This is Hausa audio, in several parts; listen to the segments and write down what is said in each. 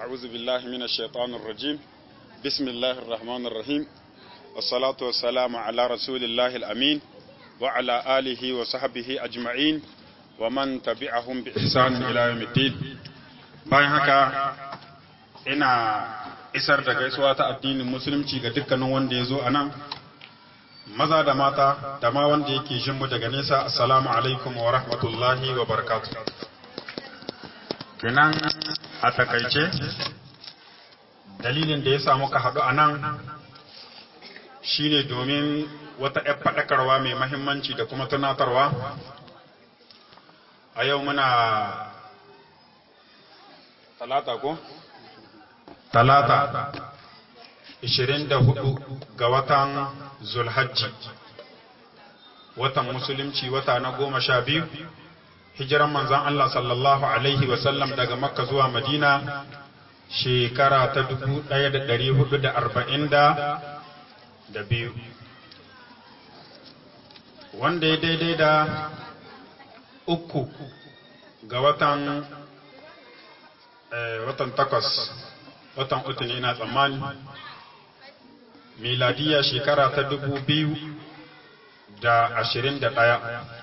أعوذ بالله من الشيطان الرجيم بسم الله الرحمن الرحيم والصلاة والسلام على رسول الله الأمين وعلى آله وصحبه أجمعين ومن تبعهم بإحسان إلى يوم الدين bayan haka ina isar da gaisuwa ta addinin musulunci ga dukkanin wanda ya zo a nan maza da mata da ma wanda yake mu daga nesa assalamu alaikum wa rahmatullahi wa barakatu kenan a takaice dalilin da ya samu ka haɗu a nan shine domin wata ‘yar faɗakarwa mai mahimmanci da kuma tunatarwa a yau muna talata ko? talata 24 ga watan zulhajji watan musulunci wata na goma sha biyu hijiran manzan Allah sallallahu Alaihi wasallam daga makka zuwa madina shekara ta 1440 da biyu wanda ya daidai da uku ga watan watan takwas watan uku ne ina tsammani miladiya shekara ta dubu biyu da ashirin da ɗaya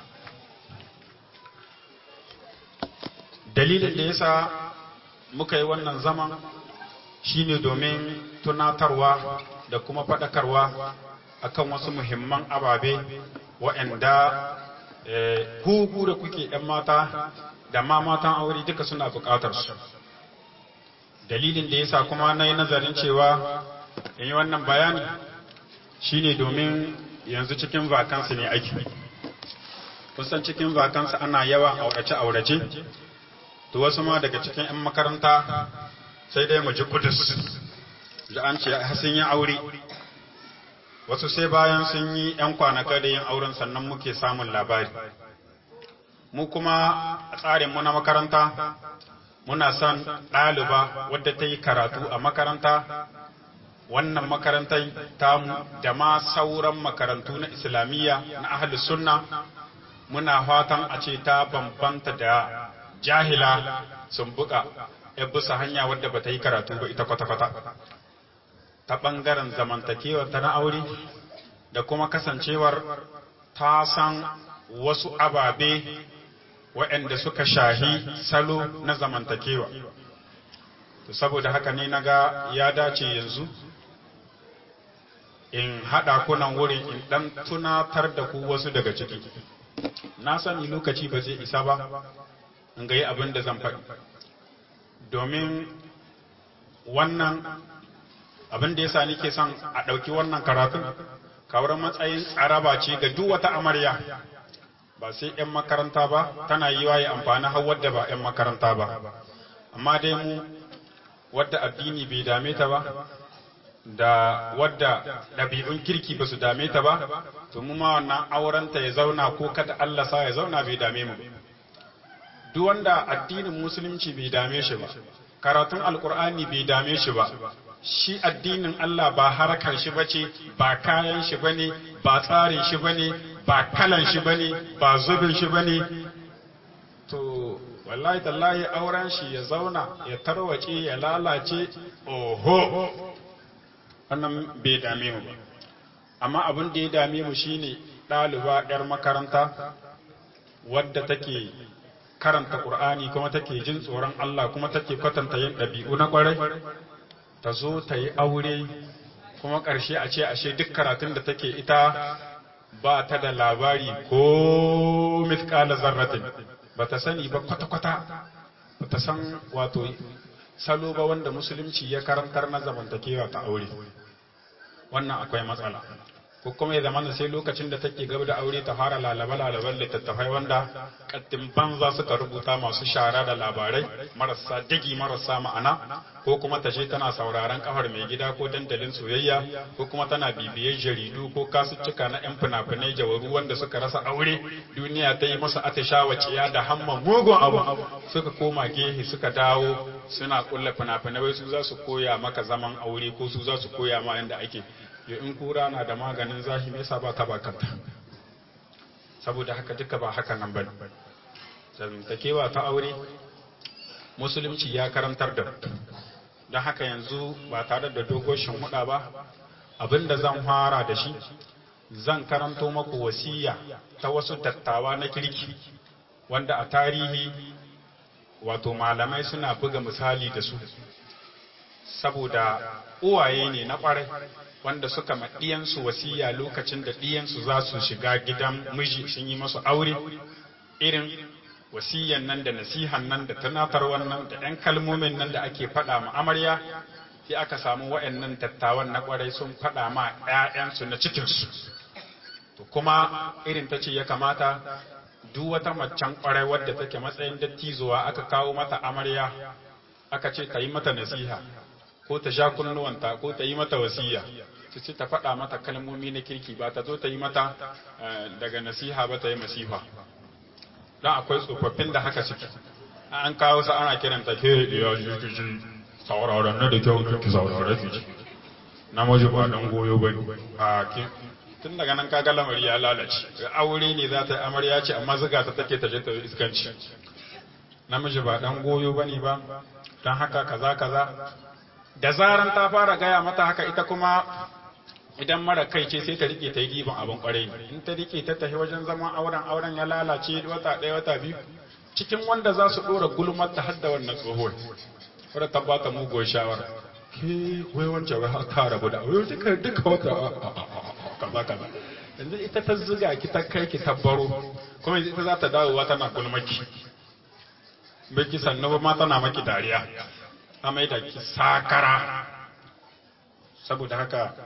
dalilin da yasa muka yi wannan zaman shine domin tunatarwa da kuma faɗakarwa akan wasu muhimman ababe waɗanda hugu da kuke ‘yan mata da ma matan aure duka suna buƙatar su dalilin da yasa kuma na yi nazarin cewa in yi wannan bayani shine domin yanzu cikin vakansu ne aiki kusan cikin vakansu ana yawan aurace-aurace to wasu ma daga cikin 'yan makaranta sai dai mu ji kudus da an ce sun yi aure wasu sai bayan sun yi 'yan kwanaka da yin auren sannan muke samun labari mu kuma a tsarinmu na makaranta muna son ɗaliba wadda ta yi karatu a makaranta wannan makarantar tamu da ma sauran makarantu na islamiyya na ahalus sunna muna fatan a ce ta bambanta da jahila sun buka ya bisa hanya wadda ba ta yi karatu ba ita kwata-kwata ta ɓangaren zamantakewar ta na aure da kuma kasancewar ta san wasu ababe waɗanda suka shahi salo na zamantakewa to saboda haka ne na ga ya dace yanzu in haɗa kunan wurin in ɗan tunatar da ku wasu daga ciki na sani lokaci ba zai isa ba in ga yi abin da zan faɗi domin wannan abin da ya sa nike son a ɗauki wannan karatun kawar matsayin tsaraba ce ga duk wata amarya ba sai 'yan makaranta ba tana yi wa ya amfani har wadda ba 'yan makaranta ba amma dai mu wadda addini bai dame ta ba da wadda ɗabi'un kirki ba su dame ta ba to mu ma wannan aurenta ya zauna ko kada Allah sa ya zauna bai dame mu duk wanda addinin musulunci bai dame shi ba karatun alkur'ani bai dame shi ba shi addinin Allah ba harkar shi bace ba kayan shi bane ba tsarin shi bane ba kalan shi bane ba zubin shi bane to wallahi tallahi auren shi ya zauna ya tarwace ya lalace oho wannan bai dame mu ba amma abin da ya dame mu shine ɗaliba 'yar makaranta wadda take karanta Qur'ani kuma take jin tsoron Allah kuma take kwatanta yin ɗabi'u na ƙwarai ta zo ta yi aure kuma ƙarshe a ce ashe duk karatun da take ita ba ta da labari ko mithqala zarratin ba ta sani ba kwata-kwata ba ta san wato salo ba wanda musulunci ya karantar na zamantakewa ta aure wannan akwai matsala ko kuma ya zama sai lokacin da take gaba da aure ta fara lalaba lalaban littattafai wanda kaddin banza suka rubuta masu shara da labarai marasa digi marasa ma'ana ko kuma ta je tana sauraron kafar mai gida ko dandalin soyayya ko kuma tana bibiyar jaridu ko kasuttuka na yan fina-finai jawaru wanda suka rasa aure duniya ta yi musu atishawa ciya da hamman mugun abu suka koma gehe suka dawo suna kulla fina-finai wai su za su koya maka zaman aure ko su za su koya ma yanda ake ya in kura na da maganin zahi me yasa ba ta ba kanta saboda haka duka ba haka nan bane zamantakewa ta aure musulunci ya karantar da don haka yanzu ba tare da dogoshin huda ba abinda zan fara da shi zan karanto maku wasiya ta wasu dattawa na kirki wanda a tarihi wato malamai suna buga misali da su saboda uwaye ne na kwarai wanda suka ma ɗiyansu wasiya lokacin da ɗiyansu za su shiga gidan miji sun yi masu aure irin wasiyan nan da nasihan nan da tunatarwan nan da ‘yan kalmomin nan da ake faɗa ma amarya sai aka samu wa'yannan dattawan na kwarai sun faɗa ma ‘ya'yansu na cikinsu to kuma irin ta ce ya kamata duk wata macen kwarai wadda take matsayin dattizuwa aka kawo mata amarya aka ce ta yi mata nasiha ko ta sha kunnuwanta ko ta yi mata wasiya su ce ta faɗa mata kalmomi na kirki ba ta zo ta yi mata daga nasiha ba ta yi masifa don akwai tsofaffin da haka suke an kawo sa ana kiranta ke ya ji kici sauraron na da kyau ki saurare ki namiji ba dan goyo bane a ki tun daga nan kaga lamari ya lalace aure ne za ta yi amarya ce amma zuga ta take ta je ta iskanci namiji ba dan goyo bane ba don haka kaza kaza da zaran ta fara gaya mata haka ita kuma idan mara kai ce sai ta rike ta yi giban abin kwarai ne in ta rike ta tafi wajen zaman auren auren ya lalace wata ɗaya wata biyu cikin wanda za su ɗora gulmar ta hadda wannan tsohuwar wadda ta ba ta muguwar shawara ke wai wancan wai ta rabu da wai duka duka wata kaza kaza yanzu ita ta ziga ki ta kai ki tabbaro kuma yanzu ita za ta dawowa tana gulmaki baki sannu ba ma tana maki dariya a mai da ki sakara saboda haka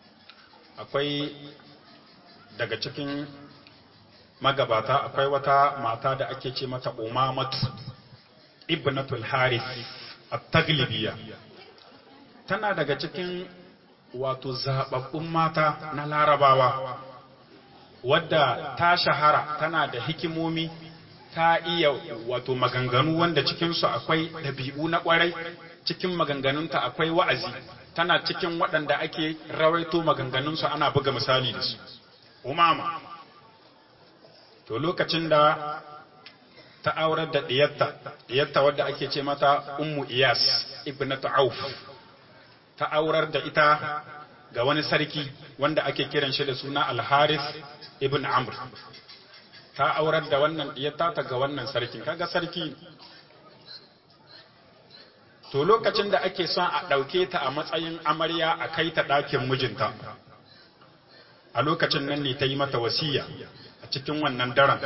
akwai daga cikin magabata akwai wata mata da ake ce mata umamatu ibnatul haris at-taglibiya tana daga cikin wato zababbun mata na larabawa wadda ta shahara tana da hikimomi ta iya wato maganganu wanda cikinsu akwai ɗabi'u na ƙwarai cikin maganganunta akwai wa'azi tana cikin waɗanda ake rawaito maganganunsu ana buga misali da su umama to lokacin da ta aurar da ɗiyatta ɗiyatta wadda ake ce mata ummu iyas ibnatu auf ta aurar da ita ga wani sarki wanda ake kiran shi da suna alharis ibn amr ta aurar da wannan ɗiyatta ta ga wannan sarkin kaga sarki to lokacin da ake son a ɗauke ta a matsayin amarya a kai ta ɗakin mijinta a lokacin nan ne ta yi mata wasiya a cikin wannan daren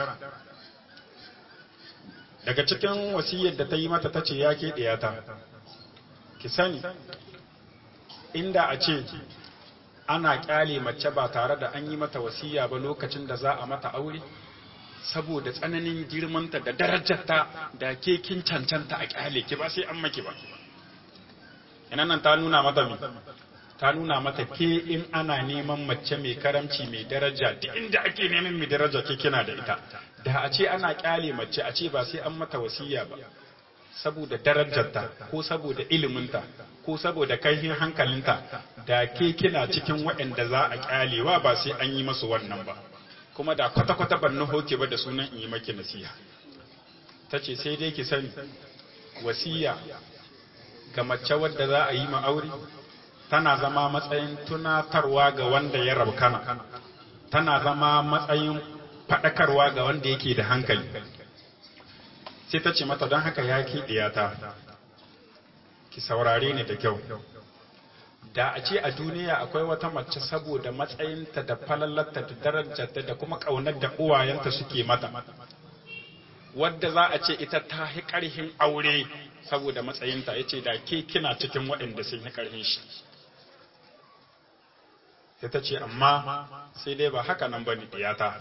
daga cikin wasiyar da ta yi mata ta ce ya ke ɗiyata ki sani inda a ce ana ƙyale mace ba tare da an yi mata wasiya ba lokacin da za a mata aure saboda tsananin girmanta da darajarta da ke kin cancanta a ƙyale ki ba sai an maki ba ina nan ta nuna mata mi ta nuna mata ke in ana neman mace mai karamci mai daraja duk inda ake neman mai daraja ke kina da ita da a ce ana kyale mace a ce ba sai an mata wasiya ba saboda darajarta ko saboda iliminta ko saboda kaihin hankalinta da ke kina cikin waɗanda za a kyalewa ba sai an yi masu wannan ba kuma da kwata-kwata ban nuho ke ba da sunan in yi maki nasiha ta ce sai dai ki sani wasiya ga mace wadda za a yi ma aure tana zama matsayin tunatarwa ga wanda ya rabkana tana zama matsayin faɗakarwa ga wanda yake da hankali sai ta ce mata don haka ya ke ɗiyata ki saurare ni da kyau da a ce a duniya akwai wata mace saboda matsayinta da falalarta da darajarta da kuma ƙaunar da uwayenta suke mata wadda za a ce ita ta hi ƙarhin aure saboda matsayinta ya ce da ke kina cikin waɗanda sun yi ƙarhin shi sai ta ce amma sai dai ba haka nan ba ni ɗiyata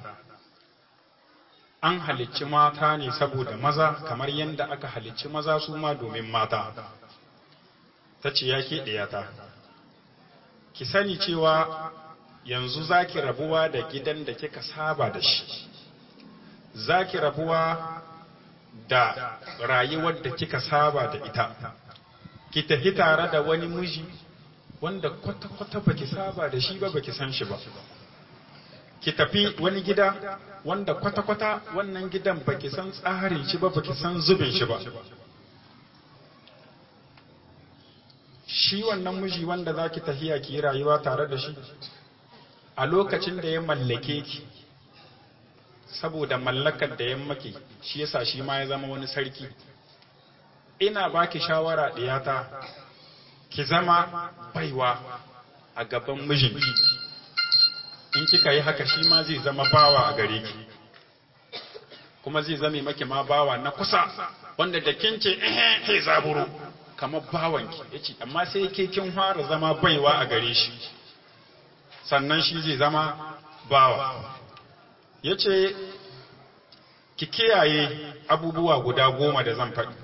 an halicci mata ne saboda maza kamar yadda aka halicci maza su ma domin mata ta ce ya ke ɗiyata ki sani cewa yanzu za ki rabuwa da gidan da kika saba da shi za ki rabuwa da rayuwar da kika saba da ita ki tafi tare da wani miji wanda kwata-kwata ba ki saba da shi ba ba ki san shi ba ki tafi wani gida wanda kwata-kwata wannan gidan ba ki san tsarin shi ba ba ki san zubin shi ba shi wannan miji wanda za ki tahiya ki yi rayuwa tare da shi a lokacin da ya mallake ki saboda mallakar da ya maki shi yasa shi ma ya zama wani sarki ina baki shawara ɗiyata ki zama baiwa a gaban mijinki in kika yi haka shi ma zai zama bawa a gare ki kuma zai zame maki ma bawa na kusa wanda da kin ce eh he zaburo kamar bawanki yace amma sai ke kin fara zama baiwa a gare shi sannan shi zai zama bawa yace ki kiyaye abubuwa guda goma da zan faɗi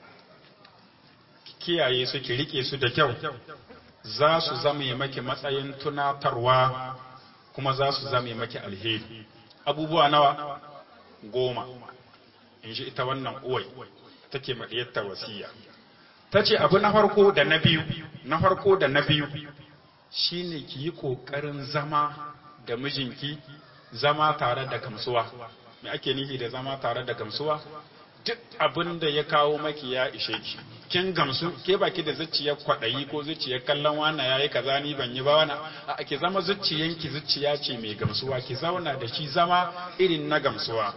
ki kiyaye su ki rike su da kyau za su zame maki matsayin tunatarwa kuma za su zame maki alheri abubuwa nawa goma in ji ita wannan uwai take maɗiyarta wasiya ta ce abu na farko da na biyu na farko da na biyu shine ki yi ƙoƙarin zama da mijinki zama tare da gamsuwa me ake nufi da zama tare da gamsuwa duk abin da ya kawo maki ya ishe ki kin gamsu ke baki da zuciyar kwaɗayi ko zuciyar kallon wana yayi kaza ni ban yi ba wana a ki zama zuciyanki zuciya ce mai gamsuwa ki zauna da shi zama irin na gamsuwa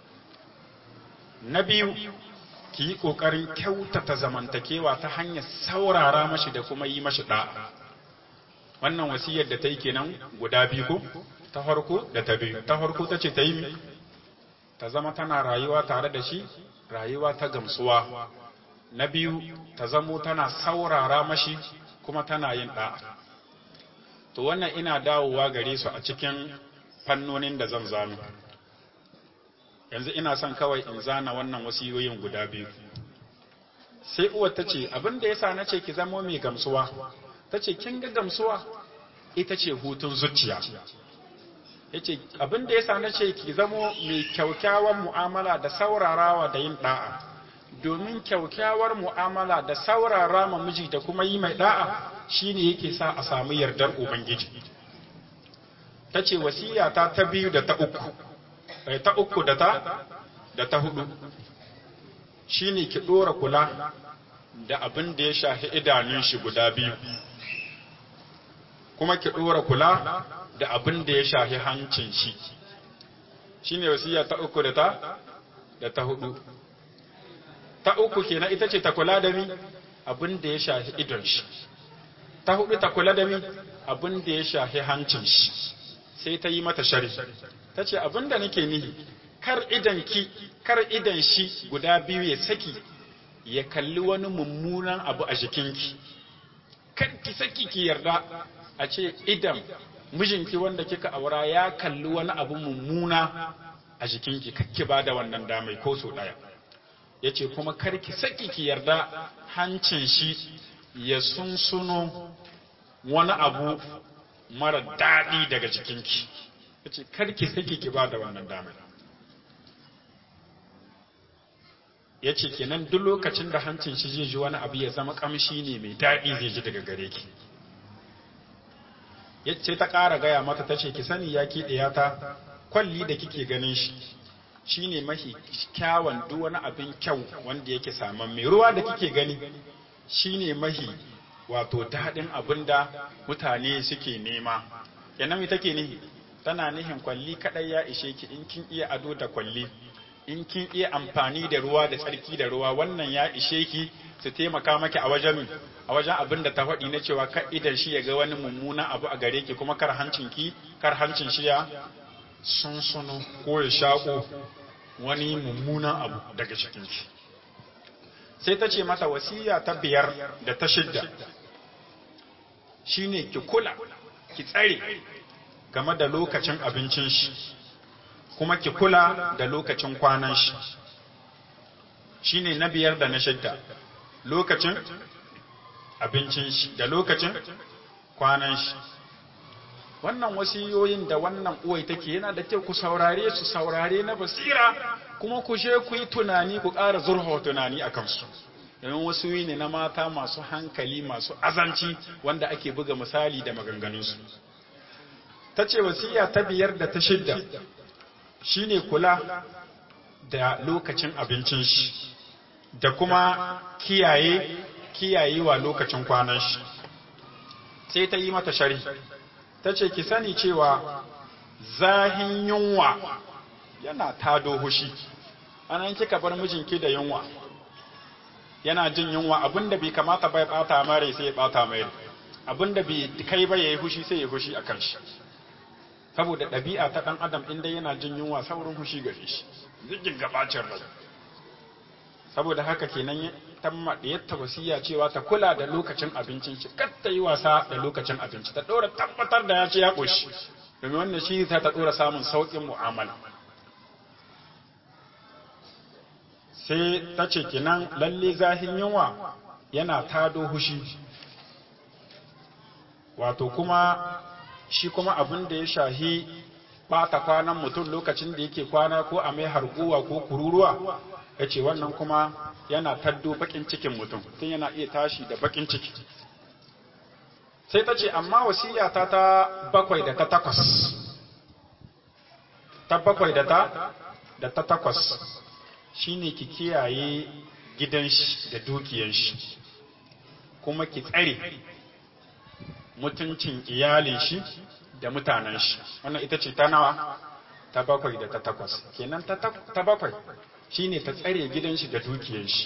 na biyu ki yi ƙoƙarin kyautata zamantakewa ta hanyar saurara mashi da kuma yi mashi ɗa'a wannan wasiyar da ta yi kenan guda biyu ko ta farko da ta biyu ta farko ta ce ta yi ta zama tana rayuwa tare da shi rayuwa ta gamsuwa na biyu ta zamo tana saurara mashi kuma tana yin ɗa'a to wannan ina dawowa gare su a cikin fannonin da zan zanu yanzu ina son kawai in zana wannan wasiyoyin guda biyu sai uwar ta ce abin da yasa na ce ki zamo mai gamsuwa ta ce kin ga gamsuwa ita ce hutun zuciya ya ce abin da yasa na ce ki zamo mai kyaukyawan mu'amala da saurarawa da yin da'a domin kyaukyawar mu'amala da saurara ma miji da kuma yi mai da'a shine yake sa a samu yardar ubangiji ta ce wasiyata ta biyu da ta uku ta uku da ta da ta hudu shine ki dora kula da abin da ya shafi idanun shi guda biyu kuma ki dora kula da abin da ya shafi hancin shi shine wasiya ta uku da ta da ta hudu ta uku kenan ita ce ta kula da mi abin da ya shafi idon shi ta hudu ta kula da mi abin da ya shafi hancin shi sai ta yi mata shari ta ce abin da nake nihi kar idan ki kar idan shi guda biyu ya saki ya kalli wani mummunan abu a jikinki kar ki saki ki yarda a ce idan mijinki wanda kika aura ya kalli wani abu mummuna a jikinki kakki ba da wannan damai ko so ɗaya ya ce kuma kar ki saki ki yarda hancin shi ya sunsuno wani abu mara daɗi daga jikinki ya ce karki saki ki ba da wannan damar ya ce kenan duk lokacin da hancin shi zai ji wani abu ya zama kamshi ne mai daɗi zai ji daga gare ki ya ce ta ƙara gaya mata ta ce ki sani ya ke ta kwalli da kike ganin shi shi ne mafi kyawun duk wani abin kyau wanda yake saman mai ruwa da kike gani shi ne mafi wato daɗin abin da mutane suke nema kenan me take nihi tana nihin kwalli kaɗai ya ishe ki in kin iya ado da kwalli in kin iya amfani da ruwa da tsarki da ruwa wannan ya ishe ki su taimaka maki a wajen a wajen abin da ta faɗi na cewa kar idan shi ya ga wani mummuna abu a gare ki kuma kar hancin ki kar hancin shi ya sunsuno ko ya shaƙo wani mummunan abu daga cikin ki sai ta ce mata wasiya ta biyar da ta shidda shine ki kula ki tsare game da lokacin abincin shi kuma ki kula da lokacin kwanan shi shine na biyar da na shidda lokacin abincin shi da lokacin kwanan shi wannan wasiyoyin da wannan uwai take yana da kyau ku saurare su saurare na basira kuma ku je ku yi tunani ku ƙara zurfa tunani a kansu domin wasu ne na mata masu hankali masu azanci wanda ake buga misali da maganganunsu ta ce wasiya ta biyar da ta shidda shine kula da lokacin abincin shi da kuma kiyaye kiyayewa lokacin kwanan shi sai ta yi mata sharhi ta ce ki sani cewa zahin yunwa yana tado hushi anan kika bar mijinki da yunwa yana jin yunwa abinda bai kamata bai bata mare sai ya bata mai abinda bai kai ba yayi hushi sai ya hushi akan shi saboda ɗabi'a ta ɗan adam inda yana jin yunwa saurin hushi gare shi zigin gabacin rai saboda haka kenan tamma da yatta wasiya cewa ta kula da lokacin abincin shi kar ta yi wasa da lokacin abinci ta ɗora tabbatar da ya ce ya ƙoshi domin wannan shi ta ta ɗora samun sauƙin mu'amala sai ta ce kenan lalle zahin yunwa yana tado hushi wato kuma shi kuma abin da ya shahi ɓata kwanan mutum lokacin da yake kwana ko a mai harguwa ko kururuwa ya ce wannan kuma yana taddo bakin cikin mutum tun yana iya tashi da bakin ciki sai ta ce amma wasiyata ta bakwai da ta takwas ta bakwai da ta da ta takwas shine ki kiyaye gidan shi da dukiyan shi kuma ki tsare mutuncin iyalin shi da mutanen shi wannan ita ce ta nawa ta bakwai da ta takwas kenan ta bakwai shine ta tsare gidan shi da dukiyan shi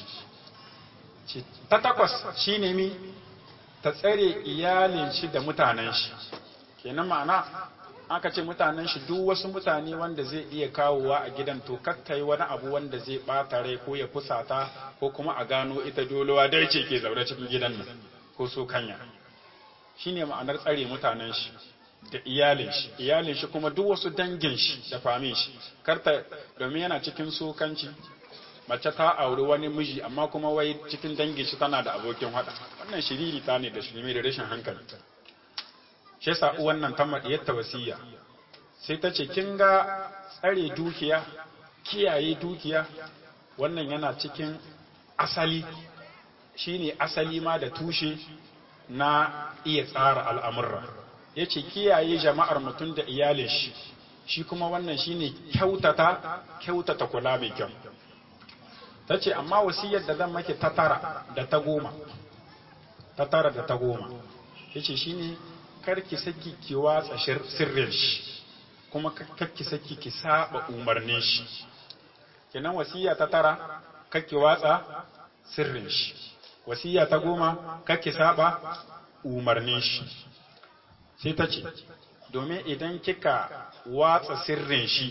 ta takwas shine mi ta tsare iyalin shi da mutanen shi kenan ma'ana aka ce mutanen shi duk wasu mutane wanda zai iya kawowa a gidan to kakkai wani abu wanda zai bata rai ko ya fusata ko kuma a gano ita dolowa dai ce ke zaune cikin gidan nan ko so kanya shine ma'anar tsare mutanen shi da iyalin shi iyalin shi kuma duk wasu dangin shi da famin shi karta domin yana cikin sokanci mace ta auri wani miji amma kuma wai cikin dangin shi tana da abokin hada wannan shiriri ta ne da shirme da rashin hankali shi yasa uwan nan ta madiyar ta wasiya sai ta ce kin ga tsare dukiya kiyaye dukiya wannan yana cikin asali shine asali ma da tushe na iya tsara al'amurra ya ce kiyaye jama'ar mutum da iyalin shi shi kuma wannan shine kyautata kyautata kula mai kyau ta ce amma wasiyar da zan maki ta tara da ta goma ta tara da ta goma ya ce shi ne karki saki ki watsa sirrin shi kuma karki saki ki saba umarnin shi kenan wasiya ta tara karki watsa sirrin shi wasiya ta goma karki saba umarnin shi sai ta ce domin idan kika watsa sirrin shi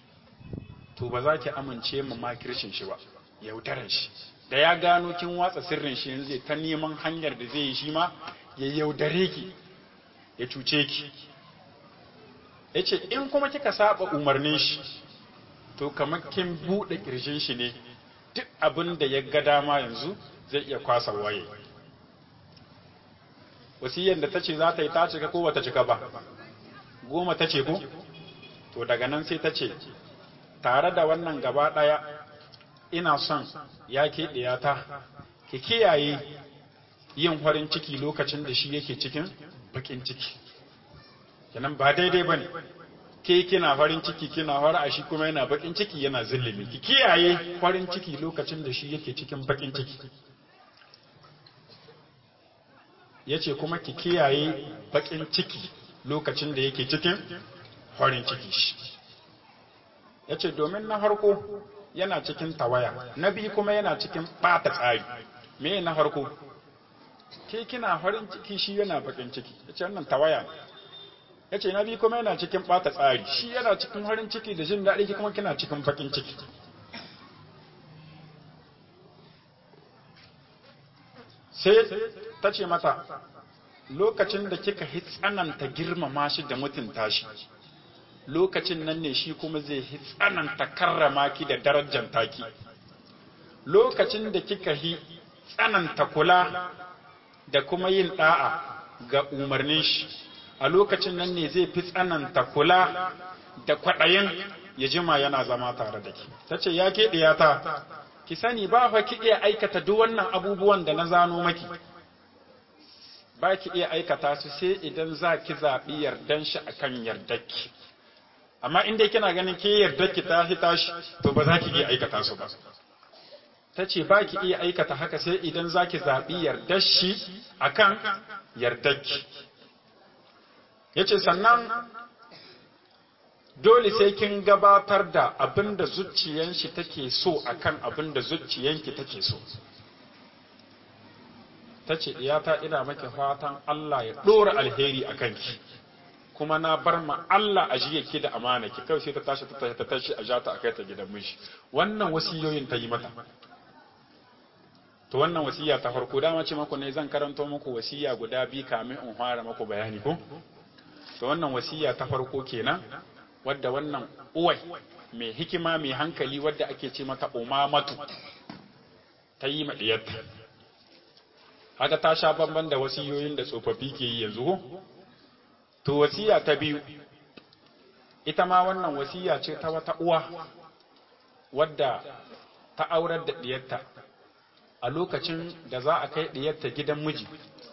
to ba za ki amince ma makircin shi ba yaudaran shi da ya gano kin watsa sirrin shi yanzu ta neman hanyar da zai yi shi ma ya yaudare ki ya cuce ki ya ce in kuma kika saba umarnin shi to kamar kin buɗe ƙirjin shi ne duk abin da ya ga dama yanzu zai iya kwasa waye wasiyyar da ta ce za ta yi ta cika ko bata cika ba goma ta ce ko to daga nan sai ta ce tare da wannan gaba ɗaya ina son ya keɗe ta ki kiyaye yin farin ciki lokacin da shi yake cikin bakin ciki kenan ba daidai ba ne ke kina farin ciki kina fara shi kuma yana bakin ciki yana zillimi ki kiyaye farin ciki lokacin da shi yake cikin bakin ciki ya ce kuma ki kiyaye bakin ciki lokacin da yake cikin farin ciki shi ya ce domin na harko yana cikin tawaya na biyu kuma yana cikin ɓata tsari me na harko ke kina farin ciki shi yana bakin ciki ya ce wannan tawaya ne ya ce na biyu kuma yana cikin ɓata tsari shi yana cikin farin ciki da jin daɗi kuma kina cikin bakin ciki sai ta ce mata lokacin da kika hi tsananta girmama shi da mutunta shi lokacin nan ne shi kuma zai hi tsananta karrama ki da darajar taki lokacin da kika hi tsananta kula da kuma yin da'a ga umarnin shi a lokacin nan ne zai fi tsananta kula da kwaɗayin ya jima yana zama tare da ki ta ce ya ke ɗiyata ki sani ba fa ki iya aikata duk wannan abubuwan da na zano maki ba ki iya aikata su sai idan za ki zaɓi yardan shi akan yardarki amma in dai kina ganin ke yardarki ta hita shi to ba za ki iya aikata su ba ta ce ba ki iya aikata haka sai idan za ki zaɓi yardar shi akan yardarki yace sannan dole sai kin gabatar da abin da zuciyan shi take so akan abin da zuciyanki take so ta ce ta ina maki fatan Allah ya ɗora alheri a kanki kuma na bar ma Allah a jiye ki da amana ki kawai sai ta tashi ta tashi ta tashi a jata a kai ta gidan miji wannan wasiyoyin ta yi mata to wannan wasiya ta farko dama ce maku ne zan karanto muku wasiya guda biyu kamin in fara muku bayani ko to wannan wasiya ta farko kenan wadda wannan uwai mai hikima mai hankali wadda ake ce mata umamatu ta yi ma diyarta haka ta sha bamban da wasiyoyin da tsofaffi ke yi yanzu ko to wasiya ta biyu ita ma wannan wasiya ce ta wata uwa wadda ta aurar da diyarta a lokacin da za a kai diyarta gidan miji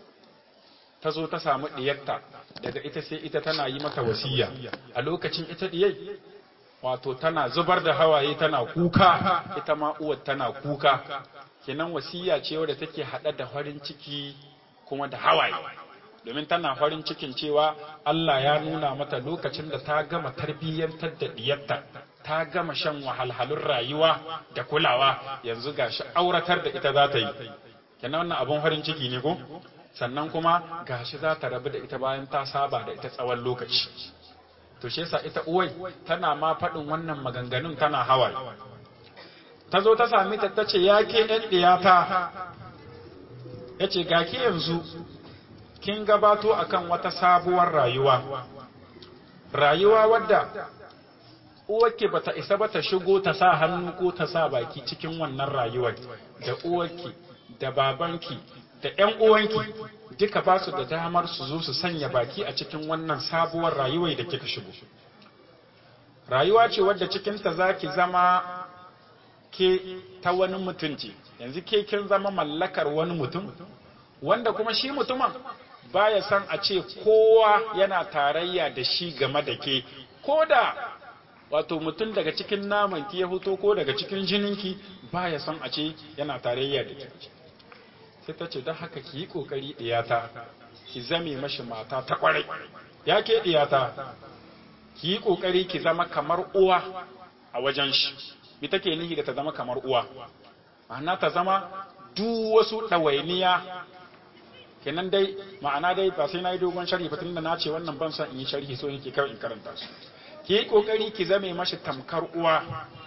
ta zo ta samu diyarta daga ita sai ita tana yi mata wasiya a lokacin ita diyai wato tana zubar da hawaye tana kuka ita ma uwar tana kuka kenan wasiya ce wadda take hada da farin ciki kuma da hawaye domin tana farin cikin cewa Allah ya nuna mata lokacin da ta gama tarbiyyantar da diyarta ta gama shan wahalhalun rayuwa da kulawa yanzu gashi auratar da ita za ta yi kenan wannan abun farin ciki ne ko sannan kuma gashi za ta rabu da ita bayan ta saba da ita tsawon lokaci to shi yasa ita uwai tana ma faɗin wannan maganganun tana hawaye ta zo ta sami ta ta ce ya ke ɗan ɗiyata ya ce ga ki yanzu kin gabato akan wata sabuwar rayuwa rayuwa wadda uwarki bata isa ba ta shigo ta sa hannu ko ta sa baki cikin wannan rayuwar da uwarki da babanki da ƴan uwanki duka ba su da damar su zo su sanya baki a cikin wannan sabuwar rayuwar da kika shigo rayuwa ce wadda cikinta za ki zama ke ta wani mutunci yanzu ke kin zama mallakar wani mutum wanda kuma shi mutumin baya san a ce kowa yana tarayya da shi game da ke ko da wato mutum daga cikin namanki ya fito ko daga cikin jininki baya son a ce yana tarayya da ke sai ta ce don haka ki yi ƙoƙari ɗiyata ki zame mashi mata ta ƙwarai ya ke ɗiyata ki yi ƙoƙari ki zama kamar uwa a wajen shi bi take nihi da ta zama kamar uwa ma'ana ta zama duk wasu ɗawainiya kenan dai ma'ana dai ba sai na yi dogon sharhi fatin da na ce wannan ban son in yi sharhi so yake kawai in karanta su ki yi ƙoƙari ki zame mashi tamkar uwa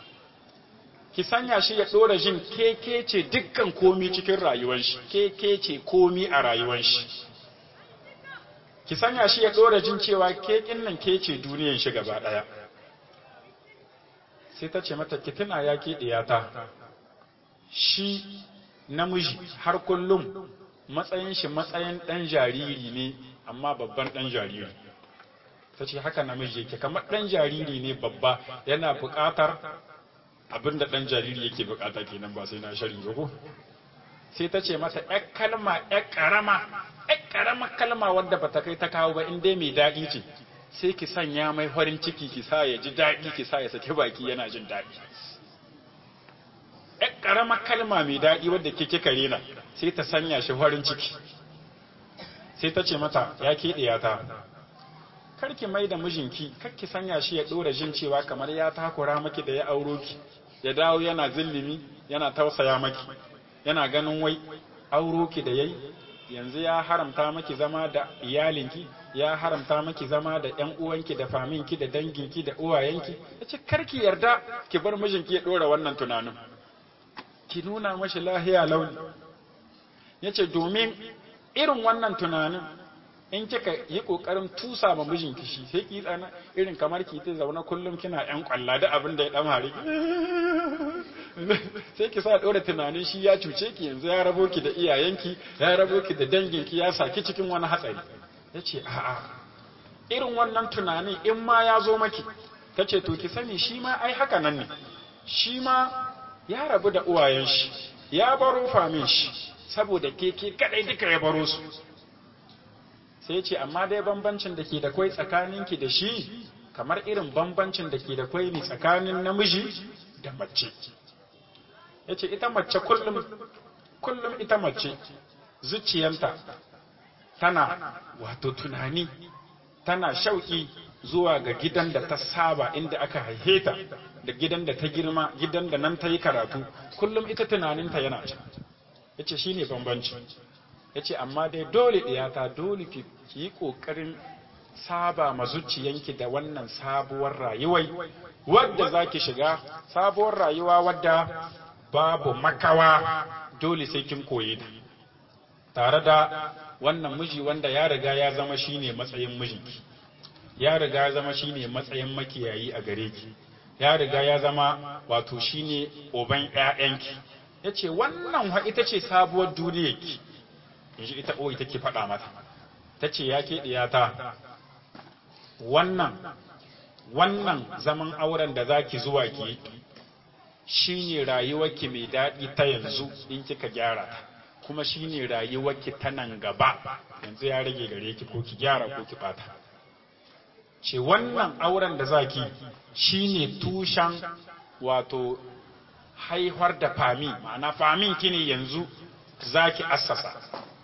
ki sanya shi ya ɗora jin keke ce dukkan komi cikin rayuwar shi keke ce komi a rayuwar shi ki sanya shi ya ɗora jin cewa kekin nan ke ce duniyan shi gaba ɗaya sai ta ce mata ki tuna ya ke ɗiyata shi namiji har kullum matsayin shi matsayin ɗan jariri ne amma babban ɗan jariri ta ce haka namiji yake kamar ɗan jariri ne babba yana buƙatar abin da ɗan jariri yake buƙata kenan ba sai na shari ba ko sai ta ce mata ƴar kalma ƴar ƙarama ƴar ƙarama kalma wadda bata kai ta kawo ba in dai mai daɗi ce sai ki sanya mai farin ciki ki sa ya ji daɗi ki sa ya saki baki yana jin daɗi ƴar ƙarama kalma mai daɗi wadda ke kika rena sai ta sanya shi farin ciki sai ta ce mata ya ke ɗiyata karki mai da mijinki karki sanya shi ya ɗora jin cewa kamar ya takura maki da ya auro ki ya dawo yana zillimi yana tausaya maki yana ganin wai auro ki da yayi yanzu ya haramta maki zama da iyalinki ya haramta maki zama da ƴan uwanki da faminki da danginki da uwayenki yace karki yarda ki bar mijinki ya ɗora wannan tunanin ki nuna mashi lahiya launi yace domin irin wannan tunanin in kika yi kokarin tusa ma mijinki shi sai ki tsana irin kamar ki ta zauna kullum kina yan kwalla da abin da ya dan hari sai ki sa dora tunanin shi ya cuce ki yanzu ya rabo ki da iyayenki ya rabo ki da danginki ya saki cikin wani hatsari yace a'a irin wannan tunanin in ma ya zo maki tace to ki sani shi ma ai haka nan ne shi ma ya rabu da uwayen shi ya baro famin shi saboda ke ke kadai duka ya baro su sai ce amma dai bambancin da ke da kwai tsakaninki da shi kamar irin bambancin da ke da kwai ne tsakanin namiji da mace ya ce ita mace kullum kullum ita mace zuciyanta tana wato tunani tana shauki zuwa ga gidan da ta saba inda aka haihe ta da gidan da ta girma gidan da nan ta yi karatu kullum ita tunaninta yana can ya ce shi ne bambanci ya ce amma dai dole ɗiyata dole ki yi ƙoƙarin saba ma zuciyanki da wannan sabuwar rayuwai wadda za ki shiga sabuwar rayuwa wadda babu makawa dole sai kin koye ta tare da wannan miji wanda ya riga ya zama shine matsayin mijinki ya riga ya zama shine matsayin makiyayi a gare ki ya riga ya zama wato shine oban ƴaƴanki yace wannan wa ita ce sabuwar duniyarki yanzu ita o ita ke faɗa mata tace ya ke diyata wannan wannan zaman auren da zaki zuwa ki shine rayuwarki mai daɗi ta yanzu in kika gyara ta kuma shine rayuwarki ta nan gaba yanzu ya rage gare ki ko ki gyara ko ki bata ce wannan auren da zaki shine tushen wato haihuwar da fami ma'ana famin ki ne yanzu zaki assasa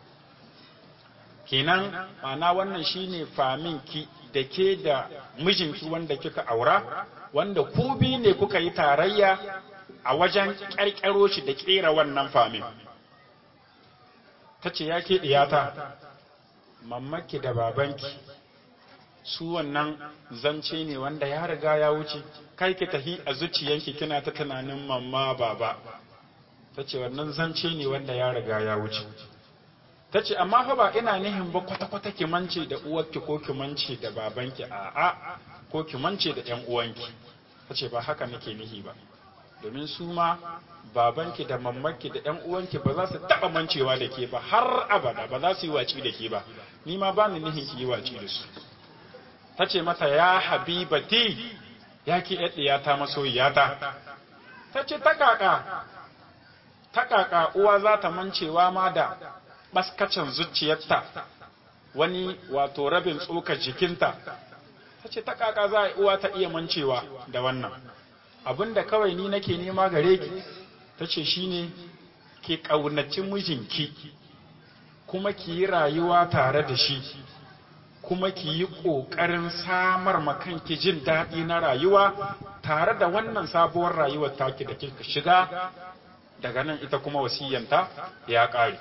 kenan ma'ana wannan shine famin ki da ke da mijinki wanda kika aura wanda ku bi ne kuka yi tarayya a wajen ƙarƙaro shi da ƙera wannan famin ta ce ya ke ɗiyata mammaki da babanki su wannan zance ne wanda ya riga ya wuce kai ki tahi a zuciyanki kina ta tunanin mamma baba ta ce wannan zance ne wanda ya riga ya wuce ta ce amma fa ba ina nihin ba kwata-kwata ki mance da uwarki ko ki mance da babanki a'a ko ki mance da ƴan uwanki ta ce ba haka nake nihi ba domin su ma babanki da mammanki da ƴan uwanki ba za su taɓa mancewa da ke ba har abada ba za su yi waci da ke ba ni ma ba ni nihin ki yi waci da su ta ce mata ya habibati ya ki ɗiyata masoyiyata ta ce ta kaka ta kaka uwa za ta mancewa ma da baskacin zuciyarta wani wato rabin tsokar jikinta ta ce ta kaka za a uwa ta iya mancewa da wannan abinda kawai ni nake nema gare ki ta ce shine ki ƙaunaci mijinki kuma ki yi rayuwa tare da shi kuma ki yi ƙoƙarin samar makanki jin daɗi na rayuwa tare da wannan sabuwar rayuwar taki da kika shiga daga nan ita kuma wasiyanta ya ƙare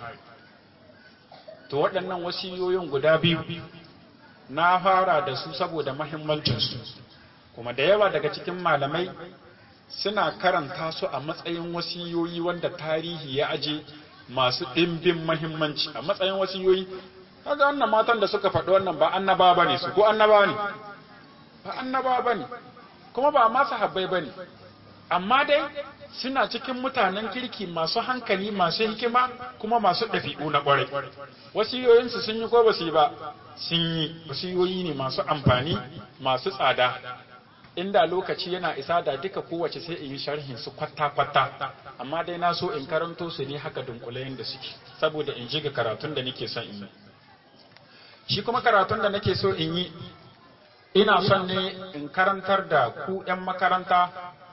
to waɗannan wasiyoyin guda biyu na fara da su saboda mahimmancinsu kuma da yawa daga cikin malamai suna karanta su a matsayin wasiyoyi wanda tarihi ya aje masu ɗimbin mahimmanci a matsayin wasiyoyi kaga wannan matan da suka faɗi wannan ba annaba bane su ko annaba ne ba annaba bane kuma ba ma sahabbai bane amma dai suna cikin mutanen kirki masu hankali masu hikima kuma masu ɗabi'u na ƙwarai wasiyoyinsu sun yi ko ba su yi ba sun yi wasiyoyi ne masu amfani masu tsada inda lokaci yana isa da duka kowace sai in yi sharhin su kwata-kwata amma dai na so in karanto su ne haka dunkulayen da suke saboda in ji ga karatun da nake son in yi shi kuma karatun da nake so in yi ina son ne in karantar da ku 'yan makaranta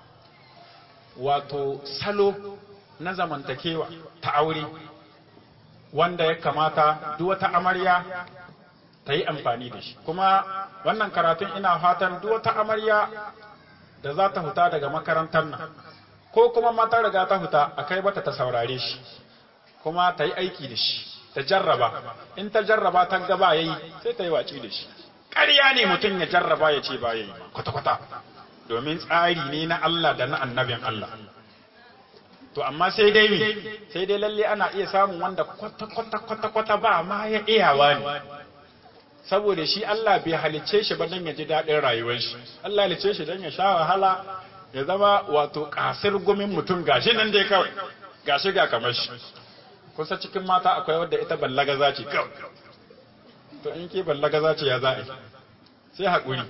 wato salo na zamantakewa ta aure wanda ya kamata duk wata amarya ta yi amfani da shi kuma wannan karatun ina fatan duk wata amarya da za ta huta daga makarantar nan ko kuma mata riga ta huta a kai bata ta saurare shi kuma ta yi aiki da shi ta jarraba in ta jarraba ta gaba yayi sai ta yi waci da shi ƙarya ne mutum ya jarraba ya ce ba yayi kwata-kwata domin tsari ne na Allah da na annabin Allah to amma sai dai me sai dai lalle ana iya samun wanda kwata-kwata-kwata ba ma ya iyawa ne saboda shi Allah bai halicce shi ba don ya ji daɗin rayuwar shi Allah halicce shi don ya sha wahala ya zama wato kasir gumin mutum gashi nan dai kawai gashi ga kamar shi kusa cikin mata akwai wadda ita ballaga za ce kawai to in ke ballaga za ce ya za'a sai haƙuri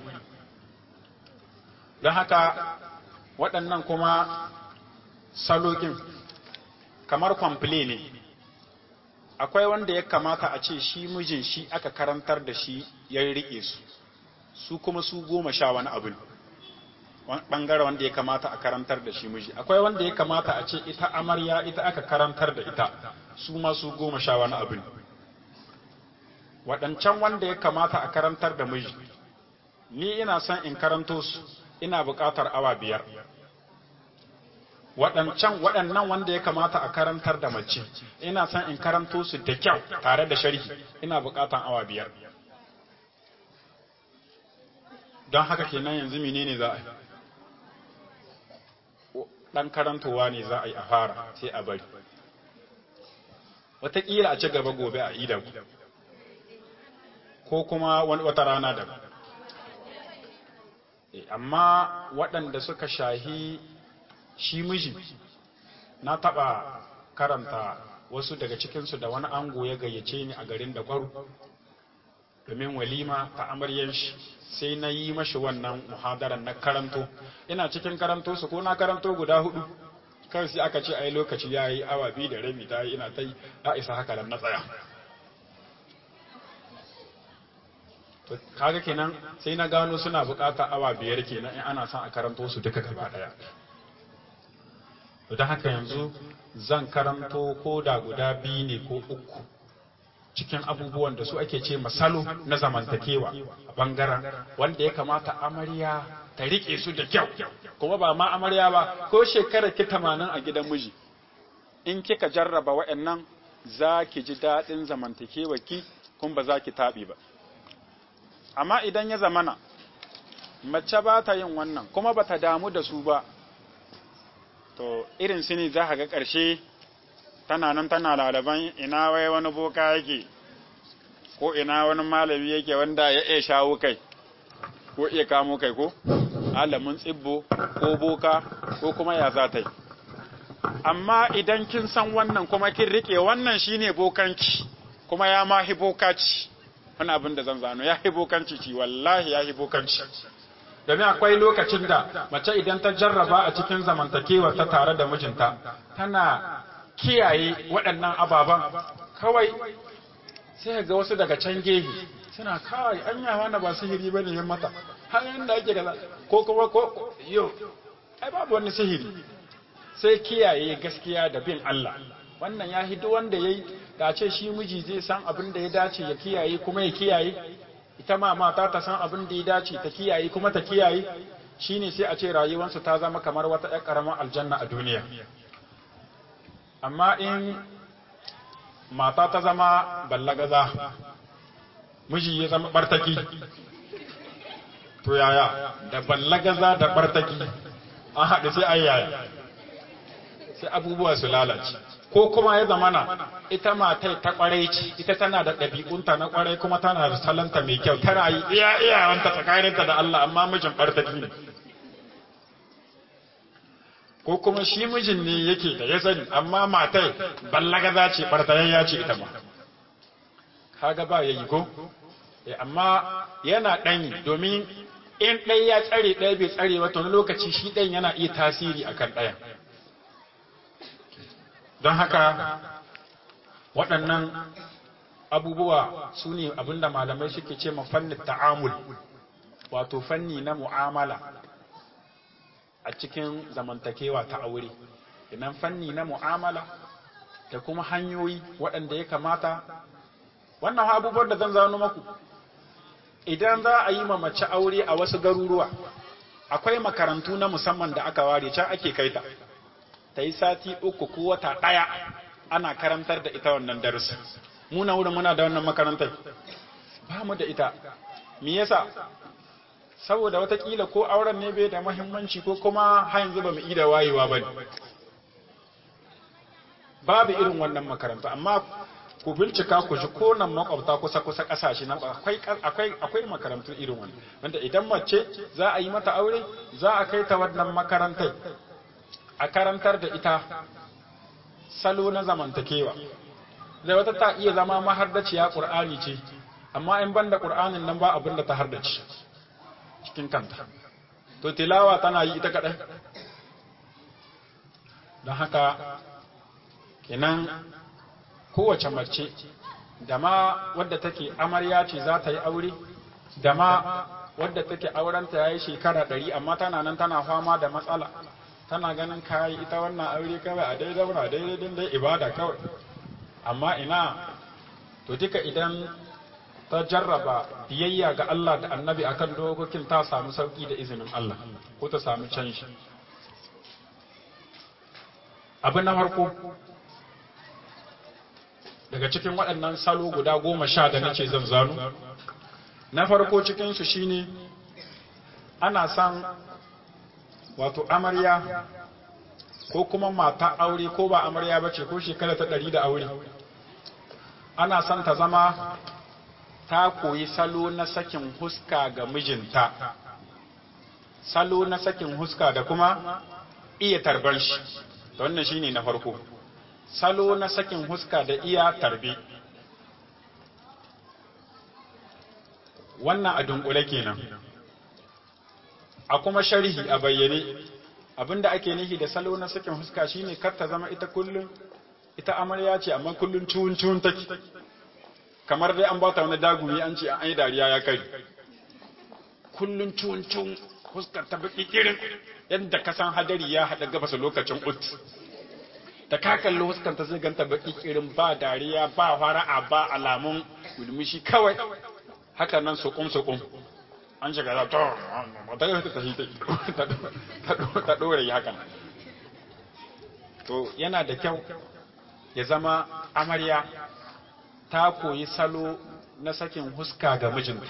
don haka waɗannan kuma salokin kamar kwamfile ne akwai wanda ya kamata a ce shi mijin shi aka karantar da shi ya riƙe su su kuma su goma sha wani abu ne ɓangare wanda ya kamata a karantar da shi miji akwai wanda ya kamata a ce ita amarya ita aka karantar da ita su ma su goma sha wani abu ne waɗancan wanda ya kamata a karantar da miji ni ina son in karanto su ina buƙatar awa biyar waɗancan waɗannan wanda ya kamata a karantar da mace ina son in karanto su da kyau tare da sharhi ina buƙatar awa biyar don haka kenan yanzu menene za a yi ɗan karantowa ne za a yi a fara sai a bari wataƙila a ci gaba gobe a idan ko kuma wata rana da amma waɗanda suka shahi shi miji na taɓa karanta wasu daga cikinsu da wani ango ya gayyace ni a garin da ƙwaro domin walima ta amaryan shi sai na yi mashi wannan muhadaran na karanto ina cikin karanto su ko na karanto guda hudu kawai sai aka ce ai lokaci ya yi awa biyu da rabi ta yi ina ta yi a isa haka nan na tsaya to kaga kenan sai na gano suna bukata awa biyar kenan in ana son a karanto su duka gaba daya to don haka yanzu zan karanto ko da guda biyu ne ko uku cikin abubuwan da su ake ce masalo na zamantakewa a bangaren wanda ya kamata amarya ta rike su da kyau kuma ba ma amarya ba ko shekara ki tamanin a gidan miji in kika jarraba wa'annan za ki ji daɗin zamantakewa ki kuma ba za ki taɓi ba amma idan ya zamana mace ba ta yin wannan kuma ba ta damu da su ba to irin su ne za ga ƙarshe tana nan tana lalaban ina wai wani boka yake ko ina wani malami yake wanda ya iya shawo kai ko iya kamo kai ko alamin tsibbo ko boka ko kuma ya za ta yi amma idan kin san wannan kuma kin rike wannan shine bokanci kuma ya ma bokaci wani abin da zan zano ya bokanci ci wallahi ya bokanci domin akwai lokacin da mace idan ta jarraba a cikin zamantakewa ta tare da mijinta tana kiyaye waɗannan ababen kawai sai ga wasu daga can gefe suna kawai an yawa na ba sihiri ba ne yin mata hanyar da ake gaza ko kuma ko yo ai babu wani sihiri sai kiyaye gaskiya da bin Allah wannan ya hidu wanda ya yi da ce shi miji zai san abin da ya dace ya kiyaye kuma ya kiyaye ita ma mata ta san abin da ya dace ta kiyaye kuma ta kiyaye shine sai a ce rayuwarsu ta zama kamar wata ƴar ƙaramar aljanna a duniya amma in mata ta zama ballagaza miji ya zama bartaki to yaya da ballagaza da bartaki an haɗu sai ai yaya sai abubuwa su lalace ko kuma ya zamana ita matai ta kwarai ce ita tana da ɗabi'unta na kwarai kuma tana da salanta mai kyau tana yi iya iyawanta tsakaninta da Allah amma mijin bartaki ne ko kuma shi mijin ne yake da ya sani amma matai ballagaza ce bartayayya ce ita ma kaga ba yayi ko amma yana ɗanyi domin in ɗaya ya tsare ɗaya bai tsare ba to wani lokaci shi ɗan yana iya tasiri akan ɗayan don haka waɗannan abubuwa su ne abinda malamai suke ce ma fannin ta'amul wato fanni na mu'amala a cikin zamantakewa ta aure idan fanni na mu'amala da kuma hanyoyi waɗanda ya kamata wannan abubuwan da zan zano maku idan za a yi ma mace aure a wasu garuruwa akwai makarantu na musamman da aka ware can ake kaita ta yi sati uku ko wata ɗaya ana karantar da ita wannan darasi muna wurin muna da wannan makarantar ba mu da ita me yasa saboda watakila ko auren ne bai da mahimmanci ko kuma har yanzu ba mu da wayewa ba ne babu irin wannan makaranta amma ku bincika ku ji ko nan makwabta kusa kusa kasashe nan akwai akwai akwai makarantu irin wannan wanda idan mace za a yi mata aure za a kai ta wannan makarantar a karantar da ita salo na zamantakewa da wata ta iya zama mahardaciya ƙur'ani ce amma in banda ƙur'anin nan ba abin da ta hardace cikin kanta to tilawa tana yi ita kaɗai don haka kenan kowace mace da ma wadda take amarya ce za ta yi aure da ma wadda take aurenta ya yi shekara ɗari amma tana nan tana fama da matsala tana ganin kayi ita wannan aure kawai a dai zauna daidai din dai ibada kawai amma ina to duka idan ta jarraba biyayya ga Allah da annabi akan dokokin ta samu sauki da izinin Allah ko ta samu canji abu na farko daga cikin waɗannan salo guda goma sha da nace zan zanu na farko cikinsu shine ana san wato amarya ko kuma mata aure ko ba amarya bace ko shekara ta ɗari da aure ana son ta zama ta koyi salo na sakin huska ga mijinta salo na sakin huska da kuma iya tarban shi wannan shine na farko salo na sakin huska da iya tarbe wannan a dunkule kenan a kuma sharhi a bayyane abinda ake nihi da salo na sakin huska shine kar ta zama ita kullum ita amarya ce amma kullum ciwon ciwon take kamar dai an bata wani dagumi an ce an yi dariya ya kai kullum ciwon ciwon huskar ta baki kirin yadda ka san hadari ya haɗa gabasa lokacin ut da ka kalli huskar ta zai ganta baki kirin ba dariya ba fara'a ba alamun gulmishi kawai haka nan sukum sukum an shiga da to ta yi ta shi ta ɗore yi hakan to yana da kyau ya zama amarya ta koyi salo na sakin huska ga mijinta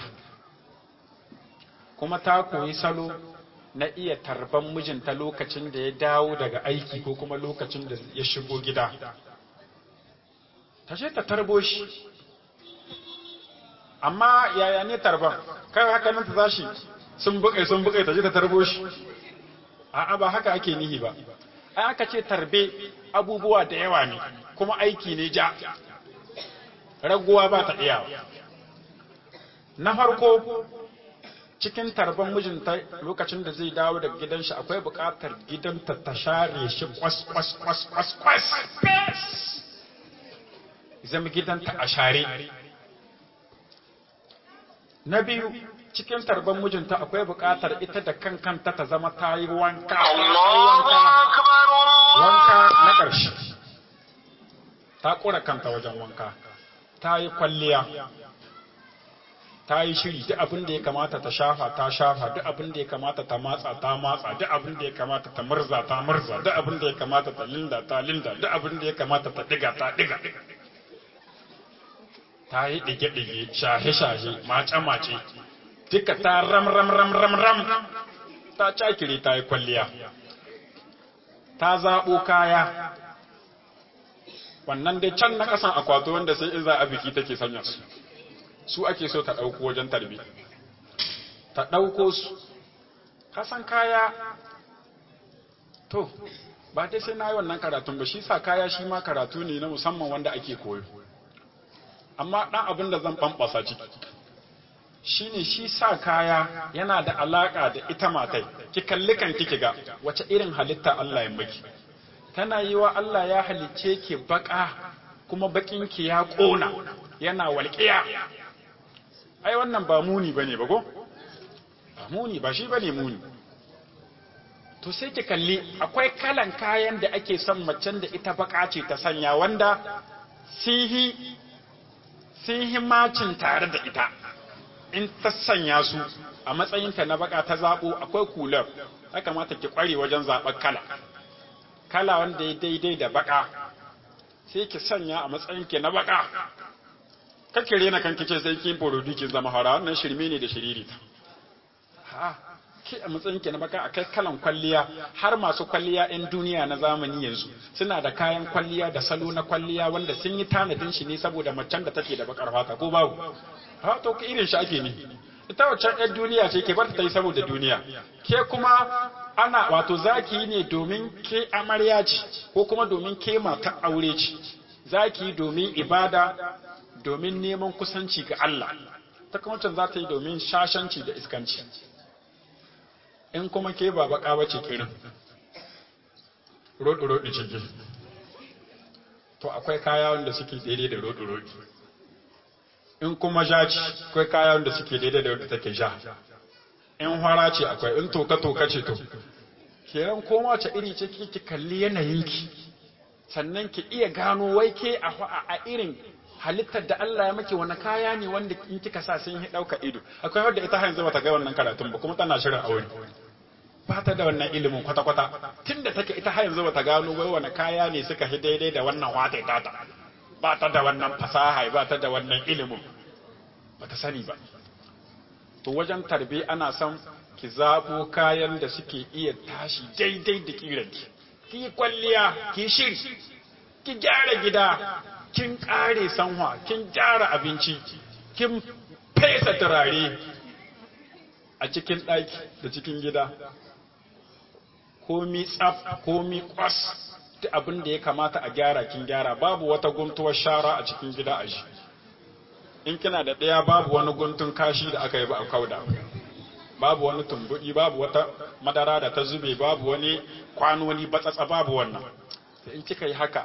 kuma ta koyi salo na iya tarban mijinta lokacin da ya dawo daga aiki ko kuma lokacin da ya shigo gida ta ce ta tarbo shi amma yaya ne tarban kai haka nan ta tashi sun bukai sun bukai ta je ta tarbo shi a'a ba haka ake nihi ba ai aka ce tarbe abubuwa da yawa ne kuma aiki ne ja raguwa ba ta iyawa na farko cikin tarban mijinta lokacin da zai dawo daga gidan shi akwai buƙatar gidanta ta share shi kwas kwas kwas kwas kwas zama gidanta a share na biyu cikin tarban mijinta akwai buƙatar ita da kan kanta ta zama ta yi wanka wanka na ƙarshe ta ƙura kanta wajen wanka ta yi kwalliya ta yi shiri duk abin da ya kamata ta shafa ta shafa duk abin da ya kamata ta matsa ta matsa duk abin da ya kamata ta murza ta murza duk abin da ya kamata ta linda ta linda duk abin da ya kamata ta diga ta diga ta yi dige-dige shahe-shahe mace-mace duka ta ram ram ram ram ram ta cakire ta yi kwalliya ta zaɓo kaya wannan dai can na ƙasan akwato wanda sai in za a biki take sanya su su ake so ta ɗauko wajen tarbi ta ɗauko su kasan kaya to ba dai sai na yi wannan karatun ba shi sa kaya shi ma karatu ne na musamman wanda ake koyo amma ɗan abin da zan ɓamɓasa ciki shi ne shi sa kaya yana da alaƙa da ita matai ki kalli kan kiki ga wace irin halitta Allah ya maki tana yi wa Allah ya halicce ki baka kuma bakinki ya ƙona yana walƙiya ai wannan ba muni bane ba ko ba muni ba shi bane muni to sai ki kalli akwai kalan kayan da ake son macen da ita baka ce ta sanya wanda sihi sihi macin tare da ita in ta sanya su a matsayinta na baka ta zabo akwai kular ya kamata ki kware wajen zaɓar kala kala wanda ya daidai da baka sai ki sanya a matsayinki na baka kake rena kanki ce sai kin borodi kin zama hara wannan shirme ne da shiririta ha ke a matsayin ki na baka akai kalan kwalliya har masu kwalliya ɗin duniya na zamani yanzu suna da kayan kwalliya da salo na kwalliya wanda sun yi tanadin shi ne saboda macen da take da bakar fata ko babu ha to irin shi ake ni ita waccan ɗan duniya ce ke bar ta yi saboda duniya ke kuma ana wato zaki ne domin ke amarya ce ko kuma domin ke mata aure ce zaki domin ibada domin neman kusanci ga Allah ta kuma can za ta yi domin shashanci da iskanci in kuma ke ba baka bace kirin roɗi-roɗi ciki to akwai kaya wanda suke daidai da roɗi-roɗi in kuma ja ce akwai kaya wanda suke daidai da wadda take ja in hwara ce akwai in toka-toka ce to kenan koma ce iri ce ki kalli yanayinki sannan ki iya gano wai ke a irin halittar da Allah ya maki wani kaya ne wanda in kika sa sun yi ɗauka ido akwai wadda ita yanzu bata ga wannan karatun ba kuma tana shirin aure ba ta da wannan ilimin kwata-kwata tun da take ita yanzu bata gano wai wani kaya ne suka fi daidai da wannan wata tata ba ta da wannan fasaha ba ta da wannan ilimin ba ta sani ba to wajen tarbe ana son ki zaɓo kayan da suke iya tashi daidai da kiranki ki yi kwalliya ki shiri ki gyara gida kin ƙare sanwa kin gyara abinci kin fesa turare a cikin ɗaki da cikin gida komi tsaf komi kwas ta abin da ya kamata a gyara kin gyara babu wata guntuwar shara a cikin gida a shi in kina da ɗaya babu wani guntun kashi da aka yi ba a kauda babu wani tumbuɗi babu wata madara da ta zube babu wani kwanoni batsatsa babu wannan in kika yi haka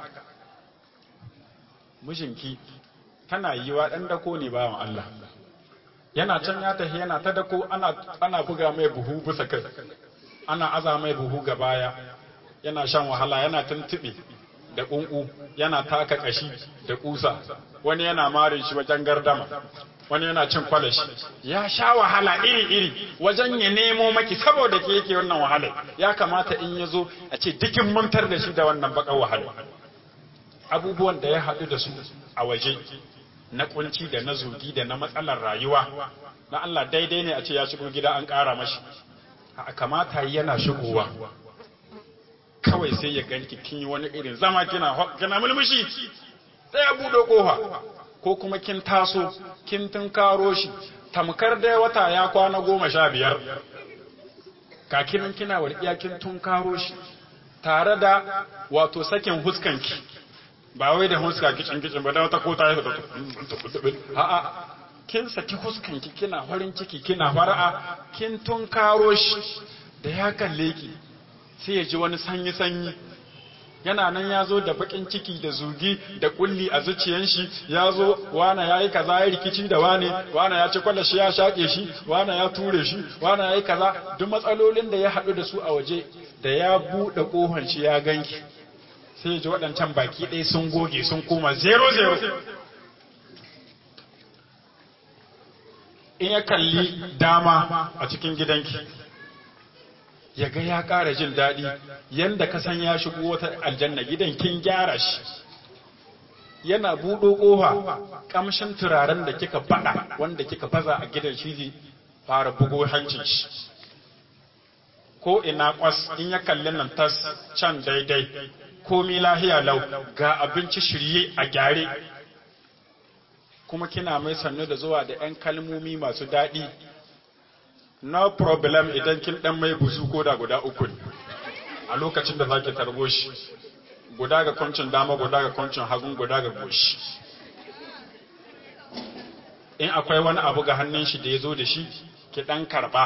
mijinki tana yi wa ɗan dako ne bawan Allah yana can ya tafi yana ta dako ana, ana buga mai buhu bisa kai ana aza mai buhu ga baya yana shan wahala yana tuntuɓe da ƙunƙu yana taka ƙashi da ƙusa wani yana marin shi wajen gardama wani yana cin kwalashi ya sha wahala iri-iri wajen ya nemo maki saboda ke yake wannan wahala ya kamata in ya zo a ce dukin mantar da shi da wannan baƙar wahala abubuwan da ya haɗu da su a waje na kunci da na zugi da na matsalar rayuwa na Allah daidai ne a ce ya shigo gida an ƙara mashi a kamata yana shigowa kawai sai ya ganki kin yi wani irin zama kina kina mulmushi sai ya buɗe ƙofa ko kuma kin taso kin tunkaro shi tamkar dai wata ya kwana goma sha biyar kakinan kina walƙiya kin tunkaro shi tare da wato sakin huskanki ba wai da huska kicin kicin ba da wata kota ya fita a'a kin saki huskanki kina farin ciki kina fara'a kin tunkaro shi da ya kalle ki sai ya ji wani sanyi sanyi yana nan ya zo da bakin ciki da zugi da kulli a zuciyan shi ya zo wana ya yi kaza ya rikici da wane wana ya ci kwallashi ya shaƙe shi wana ya ture shi wana ya yi kaza duk matsalolin da ya haɗu da su a waje da ya buɗe ƙohon shi ya ganki sai ji waɗancan baki ɗaya sun goge sun koma zero zero in ya kalli dama a cikin gidanki ya ga ya ƙara jin daɗi yadda ka san ya shigo wata aljanna gidan kin gyara shi yana buɗo ƙofa ƙamshin turaren da kika faɗa wanda kika baza a gidan shi zai fara bugo hancin shi ko ina kwas in ya kalli nan tas can daidai komi lahiya lau ga abinci shirye a gyare kuma kina mai sannu da zuwa da 'yan kalmomi masu daɗi no problem idan kin ɗan mai buzu ko da guda uku ne a lokacin da zaki tarbo shi guda ga kwancin dama guda ga kwancin hagun guda ga goshi in akwai wani abu ga hannun shi da ya zo da shi ki ɗan karɓa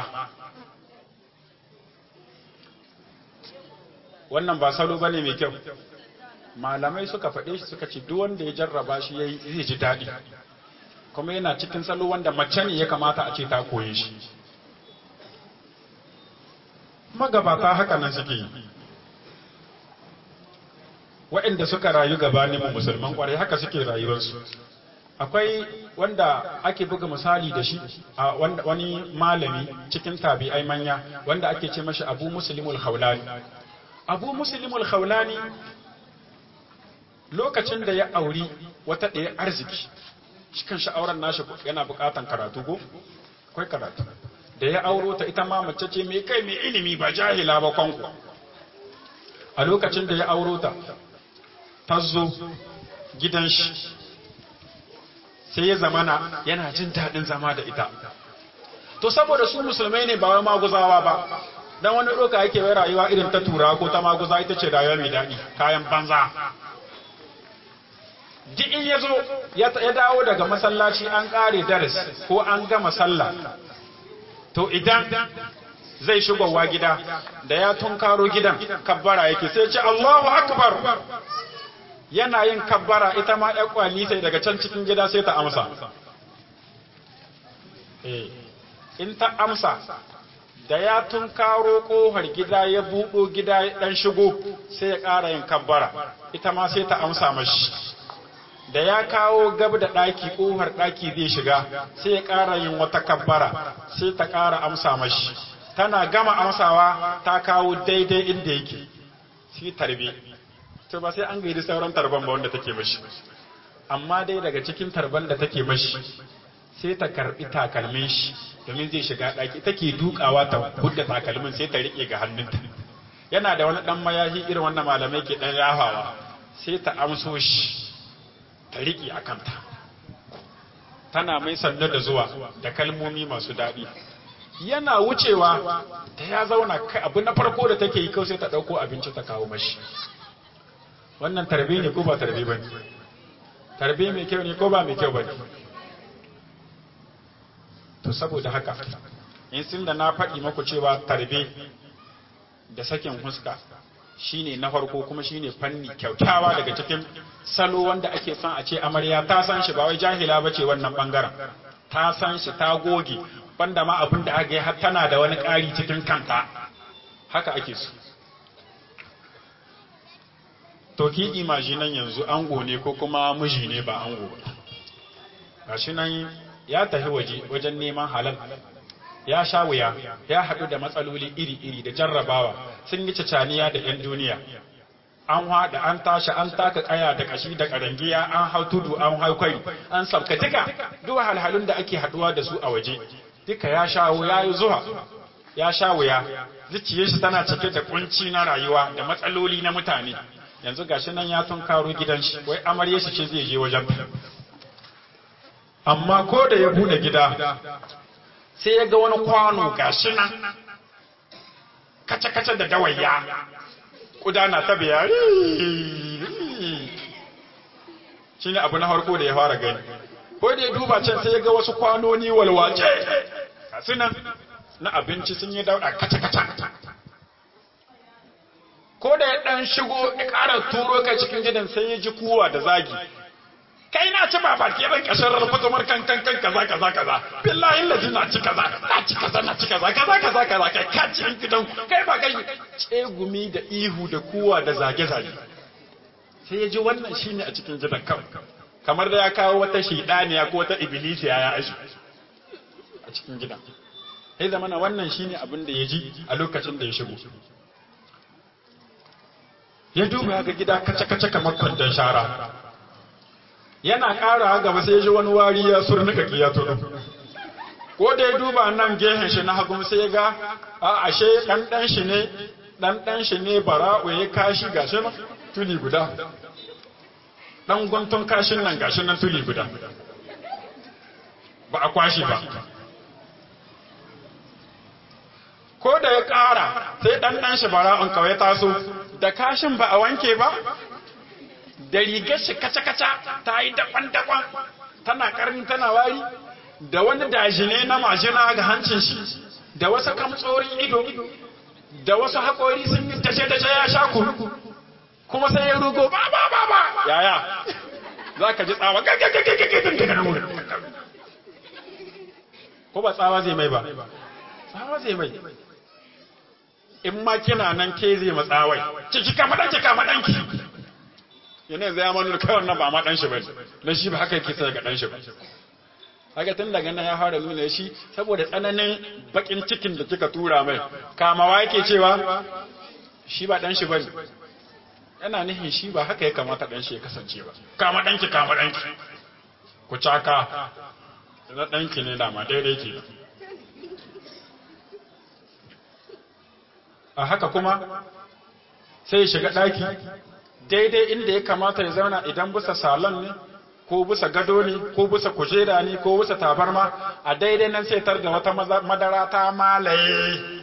wannan ba salo bane mai kyau malamai suka faɗe shi suka ce duk wanda ya jarraba shi yayi zai ji daɗi kuma yana cikin salo wanda mace ne ya kamata a ce ta koye shi magabata haka nan suke yi waɗanda suka rayu gabanin mu musulman ƙwarai haka suke rayuwarsu akwai wanda ake buga misali da shi a wani malami cikin tabi'ai manya wanda ake ce mashi abu muslimul khawlani abu muslimul khawlani lokacin da ya auri wata ɗaya arziki cikin sha'auran nashi yana buƙatan karatu ko akwai karatu da ya auro ta ita ma mace ce mai kai mai ilimi ba jahila ba kwanku a lokacin da ya auro ta ta zo gidan shi sai ya zamana yana jin daɗin zama da ita to saboda su musulmai ne ba wai maguzawa ba dan wani ɗoka yake wai rayuwa irin ta tura ko ta maguza ita ce rayuwa mai daɗi kayan banza duk in ya zo ya dawo daga masallaci an ƙare daris ko an gama sallah to idan zai shigowa gida da ya tunkaro gidan kabbara yake sai ce Allahu akbar yana yin kabbara ita ma ƴan kwali sai daga can cikin gida sai ta amsa eh in ta amsa da ya tunkaro kohar gida ya buɗo gida ya ɗan shigo sai ya ƙara yin kabbara ita ma sai ta amsa mashi da ya kawo gab da ɗaki ƙofar ɗaki zai shiga sai ya ƙara yin wata kabbara sai ta ƙara amsa mashi tana gama amsawa ta kawo daidai inda yake shi tarbe to ba sai an gaidi sauran tarban ba wanda take mashi amma dai daga cikin tarban da take mashi sai ta karbi takalmin shi domin zai shiga ɗaki take dukawa ta hudda takalmin sai ta riƙe ga hannunta yana da wani ɗan mayahi irin wannan malamai ke ɗan yafawa sai ta amso shi ta riƙe a kanta tana mai sannu da zuwa da kalmomi masu daɗi yana wucewa ta ya zauna abu na farko da take yi kawai sai ta ɗauko abinci ta kawo mashi wannan tarbe ne ko ba tarbe ba ne tarbe mai kyau ne ko ba mai kyau ba ne to saboda haka in sun da na faɗi maku cewa tarbe da sakin huska shine na farko kuma shine fanni kyautawa daga cikin salo wanda ake son a ce amarya ta san shi ba wai jahila bace wannan bangaren ta san shi ta goge banda ma abin da aka yi har tana da wani ƙari cikin kanta haka ake so to ki imajinan yanzu ango ne ko kuma miji ne ba ango ba gashi nan ya tafi waje wajen neman halal ya sha wuya ya haɗu da matsaloli iri-iri da jarrabawa sun yi cacaniya da 'yan duniya an haɗa an tashi an taka ƙaya da ƙashi da ƙarangiya an hau tudu an hau kwari an sabka duka duk halhalun da ake haɗuwa da su a waje duka ya sha ya yi zuwa ya sha wuya zuciyar shi tana cike da kunci na rayuwa da matsaloli na mutane yanzu gashi nan ya tun karo gidan shi wai amarya shi ce zai je wajen amma ko da ya bude gida sai ya ga wani kwano gashi nan kace-kace da dawayya kudana ta biya shi ne abu na harko da ya fara gani ko da ya duba can sai ya ga wasu kwanoni walwace gasu nan na abinci sun yi dauda kace-kace ko da ya dan shigo ya ƙara turo kai cikin gidan sai ya ji kuwa da zagi kai na ci baba ke ban kashin rufutumar kan kan kan kaza kaza kaza billahi lazi na ci kaza na ci kaza na ci kaza kaza kaza kaza kai ka ci gidan kai ba kai tsegumi da ihu da kuwa da zage zage sai ya ji wannan shine a cikin gidan kan kamar da ya kawo wata shaidaniya ko wata ibilisiya ya aji a cikin gidan sai zamana wannan shine abin da ya ji a lokacin da ya shigo ya duba ga gida kace-kace kamar kwandon shara yana ƙara gaba sai ji wani wari ya surnuka ki ya tudu ko da ya duba nan gehen shi na hagu sai ya ga a ashe dan dan shi ne dan dan shi ne bara'u ya kashi gashi nan tuli guda dan guntun kashin nan gashi nan tuli guda ba a kwashi ba ko da ya ƙara sai dan dan shi bara'un kawai taso da kashin ba a wanke ba da rigar shi kaca-kaca ta yi daban-daban tana karni tana wari da wani dajine na majina ga hancin shi da wasu kamtsorin ido da wasu haƙori sun yi dace-dace ya sha kuru kuma sai ya rugo ba ba ba ba yaya za ka ji tsawa ko ba tsawa zai mai ba tsawa zai mai in ma kina nan ke zai matsawai ciki kama ɗanki kama ɗanki yana zai amanu kai wannan ba ma dan shi bane dan shi ba haka yake sai ga dan shi ba haka tun daga nan ya fara nuna shi saboda tsananin bakin cikin da kika tura mai kamawa yake cewa shi ba dan shi bane yana nihin shi ba haka ya kamata dan shi ya kasance ba kama danki kama danki ku caka da danki ne dama daidai ke a haka kuma sai ya shiga daki daidai inda ya kamata ya zauna idan bisa salon ne ko bisa gado ne ko bisa kujera ne ko bisa tabarma a daidai nan sai tar da wata madara ta malaye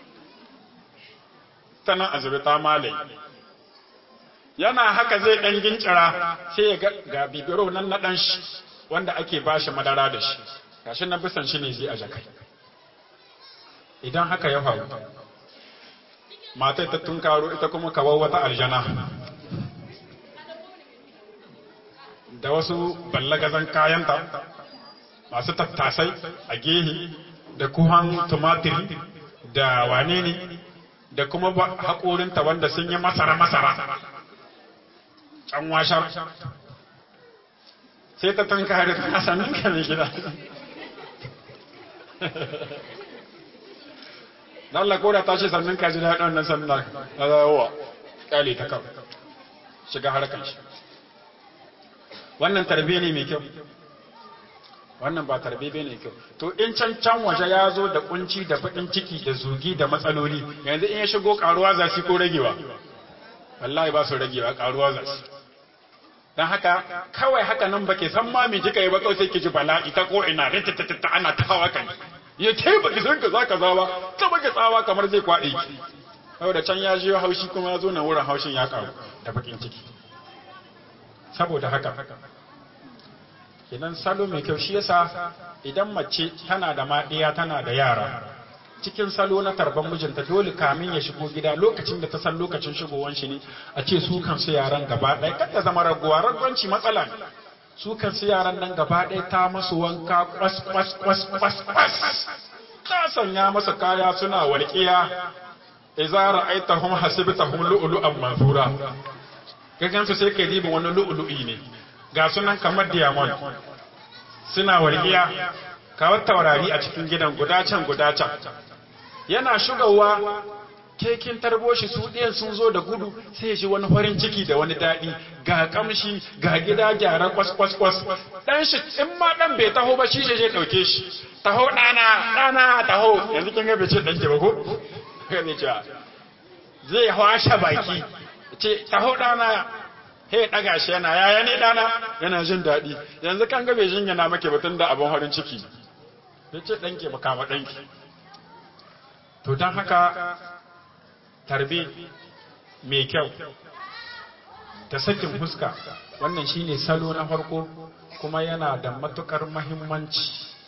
ta nan azube ta malaye yana haka zai ɗan gincira sai ya ga bibiro nan na ɗan shi wanda ake bashi madara da shi gashi nan bisan shi ne zai a jakai idan haka ya faru matai ta tunkaro ita kuma kawo wata aljana da wasu ballagazan kayanta masu tattasai a gehe da kuhan tumatiri da wane ne da kuma haƙorinta wanda sun yi masara-masara can washar sai ta tanka da ta sannin ka mai gida Allah ko da ta ce sannin ka ji daɗin wannan sannin a zawowa ƙyale ta kawai shiga harkar shi wannan tarbe ne mai kyau wannan ba tarbe bai ne kyau to in can can waje ya zo da kunci da baƙin ciki da zugi da matsaloli yanzu in ya shigo ƙaruwa za su ko ragewa wallahi ba su ragewa ƙaruwa za su don haka kawai haka nan ba ke san ma me kika yi ba kawai sai ki ji bala'i ta ko ina rititita ana ta hawa kan ya ke ba ki san ka za ka zawa ta baki tsawa kamar zai kwaɗe ki saboda can ya jiyo haushi kuma ya zo nan wurin haushin ya ƙaru da baƙin ciki saboda haka idan salo mai kyau shi yasa idan mace tana da maɗiya tana da yara cikin salo na tarban mijinta dole kamin ya shigo gida lokacin da ta san lokacin shigowan shi ne a ce su kansu yaran gaba ɗaya kada zama raguwa ragwanci matsala ne su kansu yaran nan gaba ɗaya ta masu wanka kwas kwas kwas kwas kwas ta sanya masa kaya suna walƙiya idza ra'aytahum hasibtahum lu'lu'an manthura gagan su sai kai diba wani lu'lu'i ne ga sunan kamar diamond suna walƙiya kawar taurari a cikin gidan guda can guda can yana shugawa kekin tarbo shi su ɗiyan sun zo da gudu sai ya ji wani farin ciki da wani daɗi ga kamshi ga gida gyara kwas kwas kwas dan shi in ma dan bai taho ba shi je je ɗauke shi taho ɗana ɗana taho yanzu kin ga bai ce ɗan ki ba ko zai ce zai hwashe baki ce taho ɗana he ɗaga shi yana yaya ne ɗana yana jin daɗi yanzu kan ga bai jin yana make batun da abin farin ciki ya ce ɗanki ba kama ɗanki to don haka tarbe mai kyau da sakin fuska wannan shine salo na farko kuma yana da matukar mahimmanci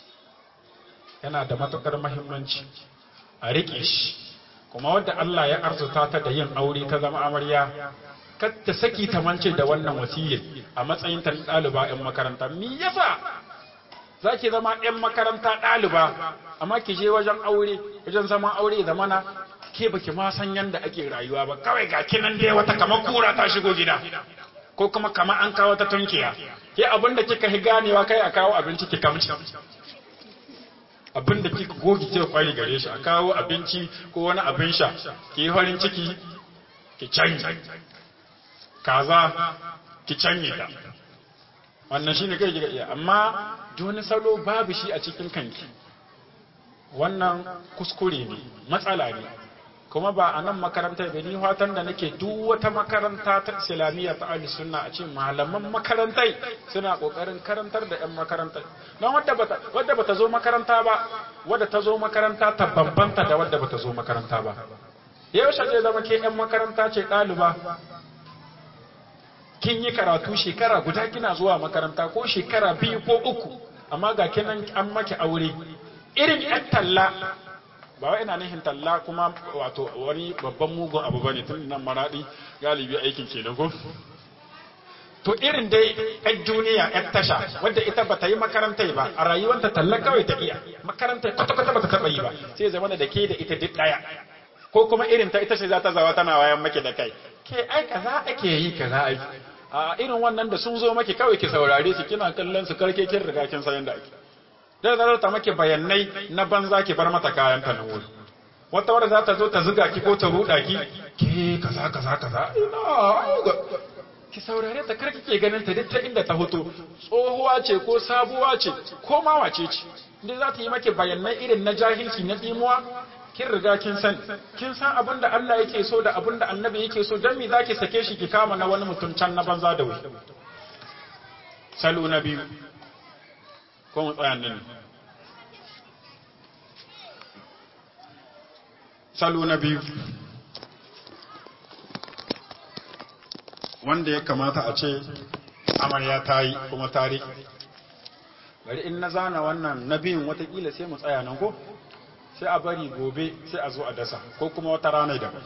yana da matukar mahimmanci a riƙe shi kuma wadda Allah ya arzuta ta da yin aure ta zama amarya kar ta saki ta mance da wannan wasiyyar a matsayin ta ɗaliba 'yan makaranta me yasa za ki zama 'yan makaranta ɗaliba amma ki je wajen aure wajen zaman aure zamana ke baki ma san yanda ake rayuwa ba kawai ga kinan dai wata kamar kura ta shigo gida ko kuma kamar an kawo ta tunkiya ke abin da kika hi ganewa kai a kawo abinci ki kamci abin da kika gogi kika kwari gare shi a kawo abinci ko wani abin sha ki yi farin ciki ki canji kaza ki canye ta wannan shine kai kika iya amma wani salo babu shi a cikin kanki wannan kuskure ne matsala ne kuma ba a nan makarantar da ni fatan da nake duk wata makaranta ta islamiyya ta ahli sunna a ce malaman makarantai suna kokarin karantar da yan makarantai don wadda bata wadda bata zo makaranta ba wadda ta zo makaranta ta bambanta da wadda bata zo makaranta ba yaushe zai zama ke yan makaranta ce ɗaliba kin yi karatu shekara guda kina zuwa makaranta ko shekara biyu ko uku amma ga kinan an maki aure irin yan talla ba wai ina nihin talla kuma wato wani babban mugun abu bane tun nan maradi galibi aikin kenan ko to irin dai yan duniya yan tasha wadda ita ba ta yi makarantai ba a rayuwanta talla kawai ta iya makarantai kwata-kwata ba ta taɓa yi ba sai zama da ke da ita duk ɗaya ko kuma irin ta ita ce za ta zawa tana wayan maki da kai ke ai kaza ake yi kaza ai a irin wannan da sun zo maki kawai ki saurare su kina kallon su karke kin riga kin san yanda ake da zarar ta maki bayanai na banza ki bar mata kayan ta nan wuri wata wadda za ta zo ta zuga ki ko ta ruda ki ke kaza kaza kaza ina ki saurare ta kar kike ganin ta duk ta inda ta hoto tsohuwa ce ko sabuwa ce ko ma wace ce inda za ta yi maki bayanai irin na jahilci na dimuwa kin riga kin san kin san abin da Allah yake so da abin da annabi yake so dan me zaki sake shi ki kama na wani mutum can na banza da wuri salo na biyu ko mu tsaya nan salo na biyu wanda ya kamata a ce amarya ta yi kuma tari bari in na zana wannan na biyun watakila sai mu tsaya nan ko sai a bari gobe sai a zo a dasa ko kuma wata rana daban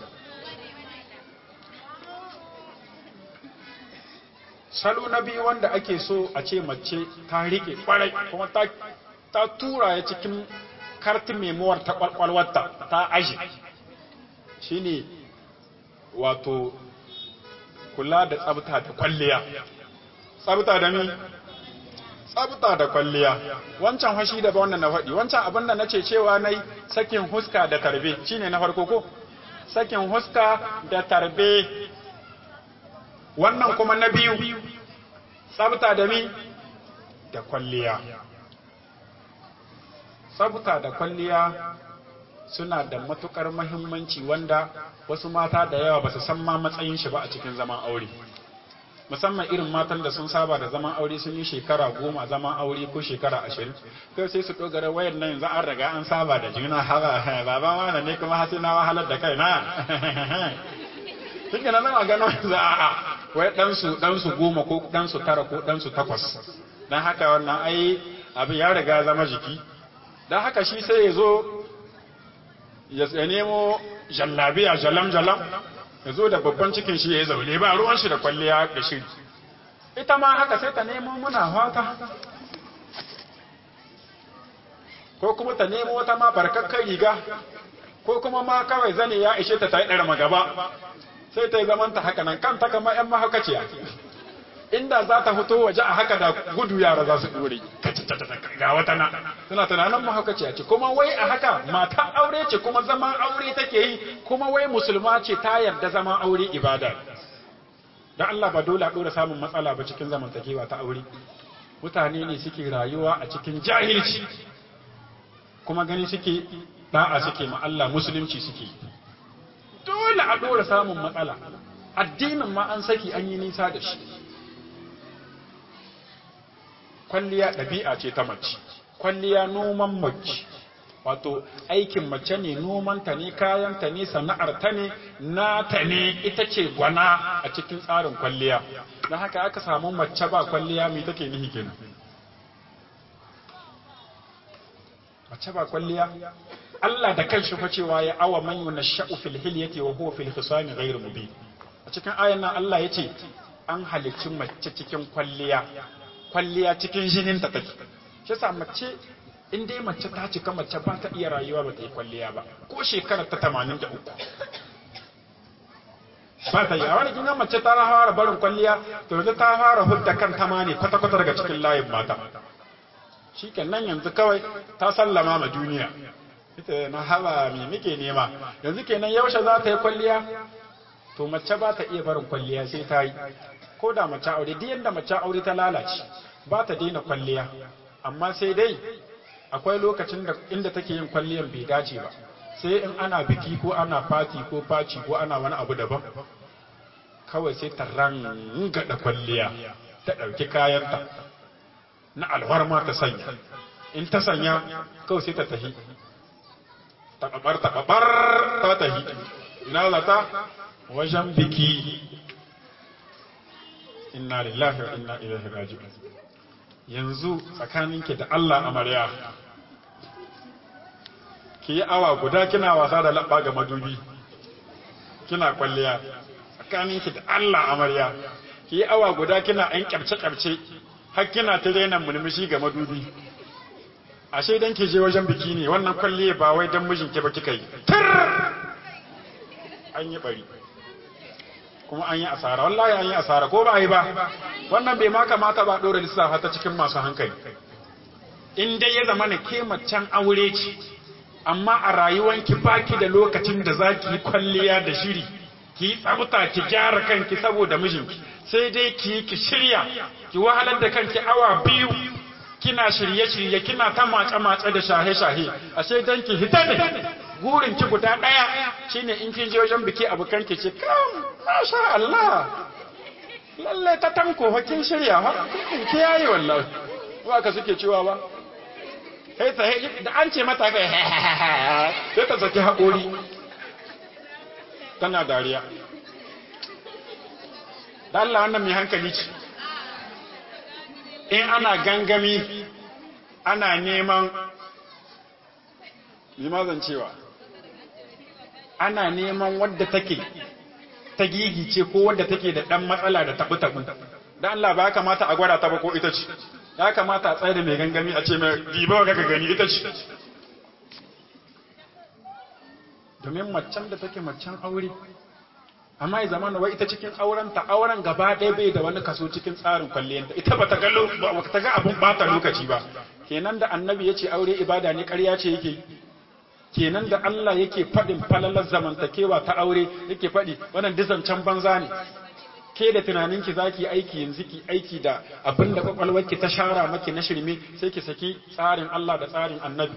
salo na biyu wanda ake so a ce mace ta rike kwarai kuma ta, ta tura ya cikin kartin memuwar ta kwalkwalwarta ta aji shine wato kula da tsabta da kwalliya tsabta da mi tsabta da kwalliya wancan hashi da ba wannan na faɗi wancan abin da nace cewa nai sakin huska da tarbe shine na farko ko sakin huska da tarbe wannan kuma na biyu tsabta da mi da kwalliya tsabta da kwalliya suna da matukar mahimmanci wanda wasu mata da yawa ba su san ma matsayin shi ba a cikin zaman aure musamman irin matan da sun saba da zaman aure sun yi shekara goma zaman aure ko shekara ashirin kai sai su dogara wayar nan yanzu an riga an saba da juna haka baban wani ne kuma hasi na wahalar da kai na Tuka na zama gano za a wai ɗansu ɗansu goma ko ɗansu tara ko ɗansu takwas don haka wannan ai abin ya riga zama jiki don haka shi sai ya zo ya nemo jallabiya jalam jalam ya zo da babban cikin shi ya zaune ba ruwan shi da kwalliya da shiri ita ma haka sai ta nemo muna fata ko kuma ta nemo wata ma barkakkar riga ko kuma ma kawai zane ya ishe ta ta yi ɗarma gaba sai ta yi zamanta haka nan kanta kama ‘yan mahaukaciya inda za ta fito waje a haka da gudu yara za su ɗore ga wata na suna tunanin mahaukaciya ce kuma wai a haka matan aure ce kuma zaman aure take yi kuma wai musulma ce ta yarda zaman aure ibada don Allah ba dole a ɗora samun matsala ba cikin zamantakewa ta aure mutane ne suke rayuwa a cikin jahilci kuma gani suke da'a suke ma Allah musulunci suke dole a ɗora samun matsala addinin ma an saki an yi nisa da shi kwalliya ɗabi'a ce ta mace kwalliya noman mace wato aikin mace ne nomanta ne kayanta ne sana'arta ne nata ne ita ce gwana a cikin tsarin kwalliya don haka aka samu mace ba kwalliya mai take nihi kenan mace ba kwalliya Allah da kanshi fa cewa ya awa man yunasha'u fil hilyati wa huwa fil khisami ghayr mubin a cikin ayan nan Allah yace an halicci mace cikin kwalliya kwalliya cikin jinin ta take shi yasa mace in dai mace ta cika mace ba ta iya rayuwa ba ta yi kwalliya ba ko shekarar ta 83 ba ta yi a wani kinga mace ta fara barin kwalliya to yanzu ta fara hudda kan ta ma ne kwata-kwata daga cikin layin mata shi nan yanzu kawai ta sallama ma duniya ita na haba me muke nema yanzu kenan yaushe za ta yi kwalliya to mace ba ta iya barin kwalliya sai ta yi ko da mace aure duk yanda mace aure ta lalace ba ta daina kwalliya amma sai dai akwai lokacin da inda take yin kwalliyan bai dace ba sai in ana biki ko ana fati ko faci ko ana wani abu daban kawai sai ta rangada kwalliya ta ɗauki kayanta na alwarma ta sanya in ta sanya kawai sai ta tahi taɓaɓar taɓaɓar ta tahi ina za ta wajen biki inna lillahi wa inna ilaihi raji'un yanzu tsakaninki da Allah amarya ki yi awa guda kina wasa da labba ga madubi kina kwalliya tsakaninki da Allah amarya ki yi awa guda kina ɗan kyarce-kyarce har kina ta daina mulmushi ga madubi ashe dan ke je wajen biki ne wannan kwalliya ba wai dan mijinki ba kika yi an yi bari kuma an yi asara wallahi an yi asara ko ba yi ba wannan bai ma kamata ba dora lissafa ta cikin masu hankali in dai ya zama na ke macen aure ce amma a rayuwanki baki da lokacin da za ki yi kwalliya da shiri ki yi tsabta ki gyara kanki saboda mijinki sai dai ki yi ki shirya ki wahalar da kanki awa biyu kina shirye-shirye kina ta matse-matse da shahe-shahe ashe dan ki hita ne gurin ki guda ɗaya shine in kin je wajen biki abokan ki ce kam masha Allah lalle ta tanko fa kin shirya ha ki yayi wallahi ba ka suke cewa ba sai ta da an ce mata kai sai ta saki haƙori tana dariya da Allah wannan mai hankali ce in ana gangami ana neman limazan cewa ana neman wadda take ta gigice ko wadda take da ɗan matsala da taɓu-taɓu da Allah ba ya kamata a gwada ta ba ko ita ce ya kamata a tsaye da mai gangami a ce mai diba ga gani ita ce domin macen da take macen aure amma ya zama wai ita cikin aurenta auren gaba ɗaya bai da wani kaso cikin tsarin kwalliyanta ita ba ta ga ba ta ga abin bata lokaci ba kenan da annabi ya ce aure ibada ne ƙarya ce yake yi kenan da Allah yake faɗin falalar zamantakewa ta aure yake faɗi wannan dizancen banza ne ke da tunaninki za ki aiki yanzu ki aiki da abin da kwakwalwarki ta shara maki na shirme sai ki saki tsarin Allah da tsarin annabi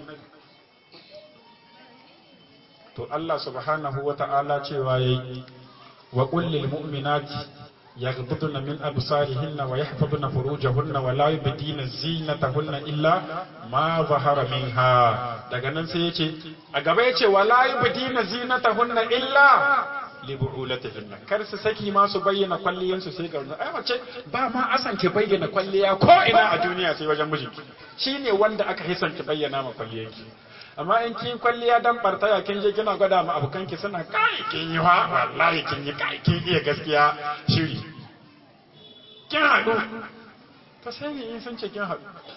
to Allah subhanahu wa ta'ala cewa yayi wa qul lil mu'minati yaghdudna min absarihinna wa yahfazna furujahunna wa la yubdina zinatahunna illa ma zahara minha daga nan sai yace a gaba yace wa la yubdina zinatahunna illa li bu'ulatihinna kar su saki ma su bayyana kwalliyan su sai ga ai mace ba ma asan ki bayyana kwalliya ko ina a duniya sai wajen mijinki shine wanda aka hisan ki bayyana ma kwalliyanki amma in kin kwalliya dan bartaya kin je kina gwada ma abokan ki suna kai kin yi wa wallahi kin yi kai kin iya gaskiya shiri kin haɗu to sai ne in sun ce kin haɗu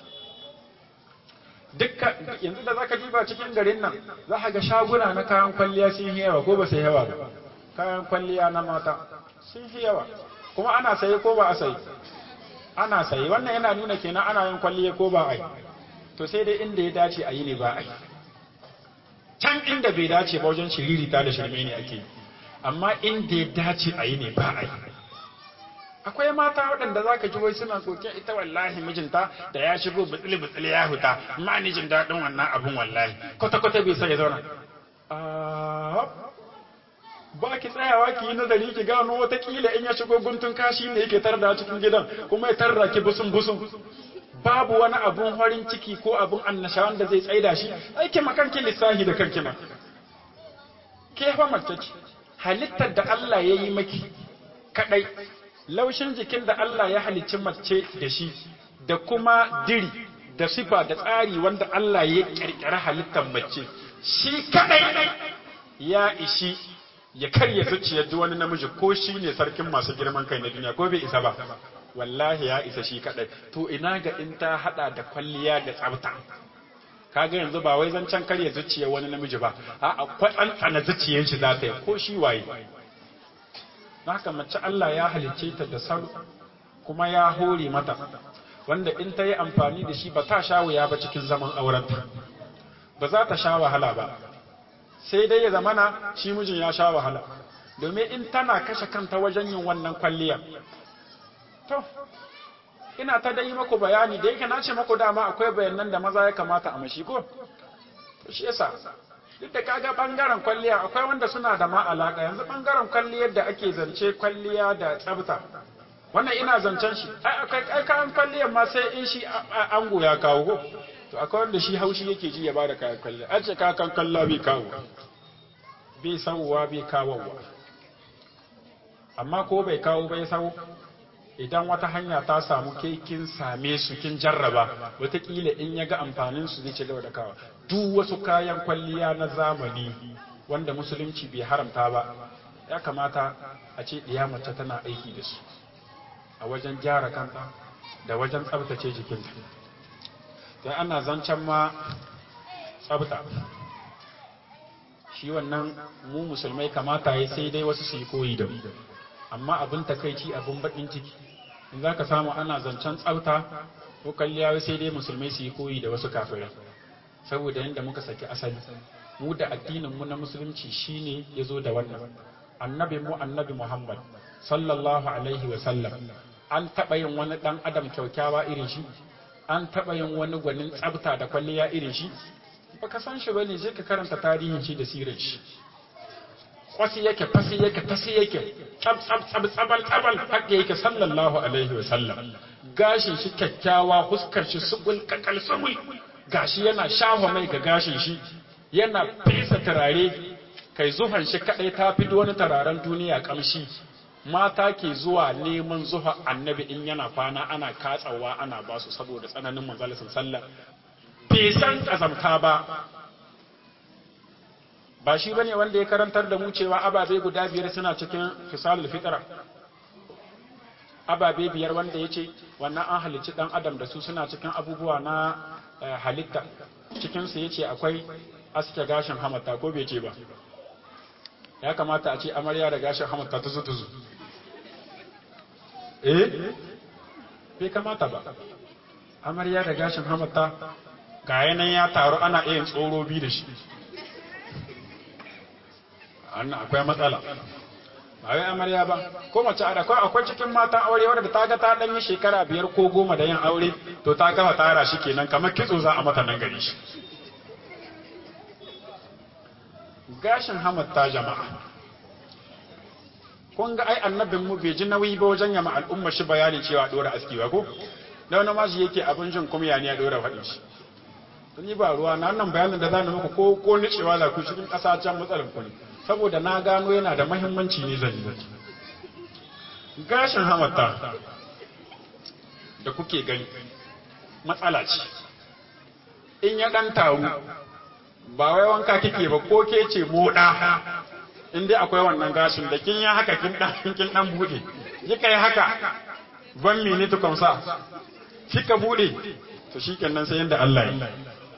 dukkan yanzu da zaka ji ba cikin garin nan za ka ga shaguna na kayan kwalliya sun yi yawa ko ba sai yawa ba kayan kwalliya na mata sun yi yawa kuma ana saye ko ba a saye ana saye wannan yana nuna kenan ana yin kwalliya ko ba a yi to sai dai inda ya dace a yi ne ba a yi can inda bai dace ba wajen shiririta da shirme ne ake amma inda ya dace a yi ne ba a yi akwai mata waɗanda za ka ji wai suna kokin ita wallahi mijinta da ya shigo butsili butsili ya huta ma ni jin daɗin wannan abun wallahi kwata kwata bai sai ya zauna ba ki tsayawa ki yi nazari ki gano watakila in ya shigo guntun kashi ne yake tarda cikin gidan kuma ya tarra ki busun busun babu wani abun farin ciki ko abun annashawan da zai tsaida shi aiki makanki lissahi da kanki ma ke fa mace ce halittar da Allah ya yi maki kadai laushin jikin da Allah ya halicci mace da shi da kuma diri da sifa da tsari wanda Allah ya kirkira halittar mace shi kadai ya ishi ya karya zuciyar duk wani namiji ko shi ne sarkin masu girman kai na duniya ko bai isa ba wallahi ya isa shi kadai to ina ga in ta hada da kwalliya da tsafta kaga yanzu ba wai zancen karya zuciyar wani namiji ba a tsantsana zuciyar shi za ta yi ko shi waye haka mace Allah ya halicce ta da salo kuma ya hore mata wanda in ta yi amfani da shi ba ta sha wuya ba cikin zaman aurenta ba za ta sha wahala ba sai dai ya zamana shi mijin ya sha wahala domin in tana kashe kanta wajen yin wannan kwalliya to ina ta dai maku bayani da yake na ce maku dama akwai bayanan da maza ya kamata a mashi ko to shi yasa duk da kaga bangaren kwalliya akwai wanda suna da ma alaka yanzu bangaren kwalliyar da ake zance kwalliya da tsafta wannan ina zancen shi ai akwai kayan kwalliyar ma sai in shi ango ya kawo ko to akwai wanda shi haushi yake ji ya bada kayan kwalliya an ce kakan kalla bai kawo bai sauwa bai kawowa amma ko bai kawo bai sau idan wata hanya ta samu ke kin same su kin jarraba wataƙila in ya ga amfanin su zai ci gaba da kawa duk wasu kayan kwalliya na zamani wanda musulunci bai haramta ba ya kamata a ce ɗiya mace tana aiki da su a wajen gyara kanta da wajen tsabtace jikinta sai ana zancen ma tsabta shi wannan mu musulmai kamata ya sai dai wasu su yi koyi da mu amma abin takaici abin baɗin ciki in za ka samu ana zancen tsafta ko kalliya sai dai musulmai su yi koyi da wasu kafirai saboda yadda muka saki asali mu da addinin mu na musulunci shine ya zo da wannan annabi mu annabi muhammad sallallahu alaihi wa sallam an taɓa yin wani ɗan adam kyaukyawa irin shi an taɓa yin wani gwanin tsafta da kwalliya irin shi baka san shi bane je ka karanta tarihin shi da sirar shi kwasi yake fasi yake tasi yake tsab tsab tsab tsabal tsabal haka yake sallallahu alaihi wa sallam gashin shi kyakkyawa huskar shi subul kakal subul gashi yana shafa mai ga gashin shi yana fesa turare kai zuhan shi kadai ta fi wani turaren duniya kamshi mata ke zuwa neman zuha annabi in yana kwana ana katsawa ana basu saboda tsananin manzalisin sallah bai san kazamta ba ba shi bane wanda ya karantar da mu cewa ababe guda biyar suna cikin fisalul fitra ababe biyar wanda ya ce wannan an halicci dan adam da su suna cikin abubuwa na halitta cikinsu ya ce akwai aske gashin hamata ko bai ce ba ya kamata a ce amarya da gashin hamata tuzu tuzu eh bai kamata ba amarya da gashin hamata ga yanayin ya taru ana iya tsoro bi da shi annan akwai matsala ba wai amarya ba ko mace a akwai akwai cikin matan aure wadda ta ga ta dan yi shekara biyar ko goma da yin aure to ta kafa tara shi kenan kamar kitso za a mata nan gari shi gashin hamata jama'a kun ga ai annabin mu bai ji nauyi ba wajen yama al'umma shi bayanin cewa dora aski ba ko da wani mashi yake abin jin kuma ya ne ya dora faɗin shi ni ba ruwa na nan bayanin da za ni muku ko ko nicewa za ku cikin ƙasa can matsalar ku ne saboda na gano yana da mahimmanci ne zan yi gashin hamata da kuke gani matsala ce in ya ɗan taru ba wai wanka kike ba ko ke ce moɗa in dai akwai wannan gashin da kin yi haka kin ɗan kin ɗan buɗe kika yi haka ban minute kamsa kika buɗe to shi kenan sai yadda Allah yi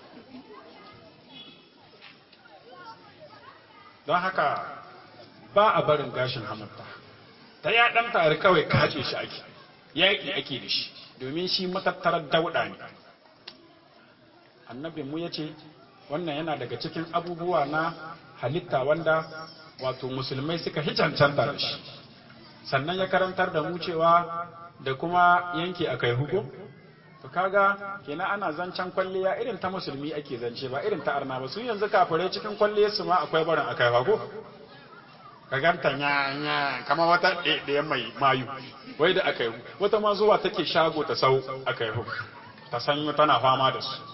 don haka ba a barin gashin hamata ta ya ɗan tare kawai kace shi ake yaƙi ake da shi domin shi matattarar dauɗa ne annabinmu ya ce wannan yana daga cikin abubuwa na halitta wanda wato musulmai suka hicancanta da shi sannan ya karantar da mu cewa da kuma yanke a kai hukum to kaga kenan ana zancen kwalliya irin ta musulmi ake zance ba irin ta arna ba su yanzu kafirai cikin kwalliyar su ma akwai barin akai ko ka ganta nya nya kama wata ɗaya mai mayu wai da akai wata ma zuwa take shago ta sau akai hu ta sanyo tana fama da su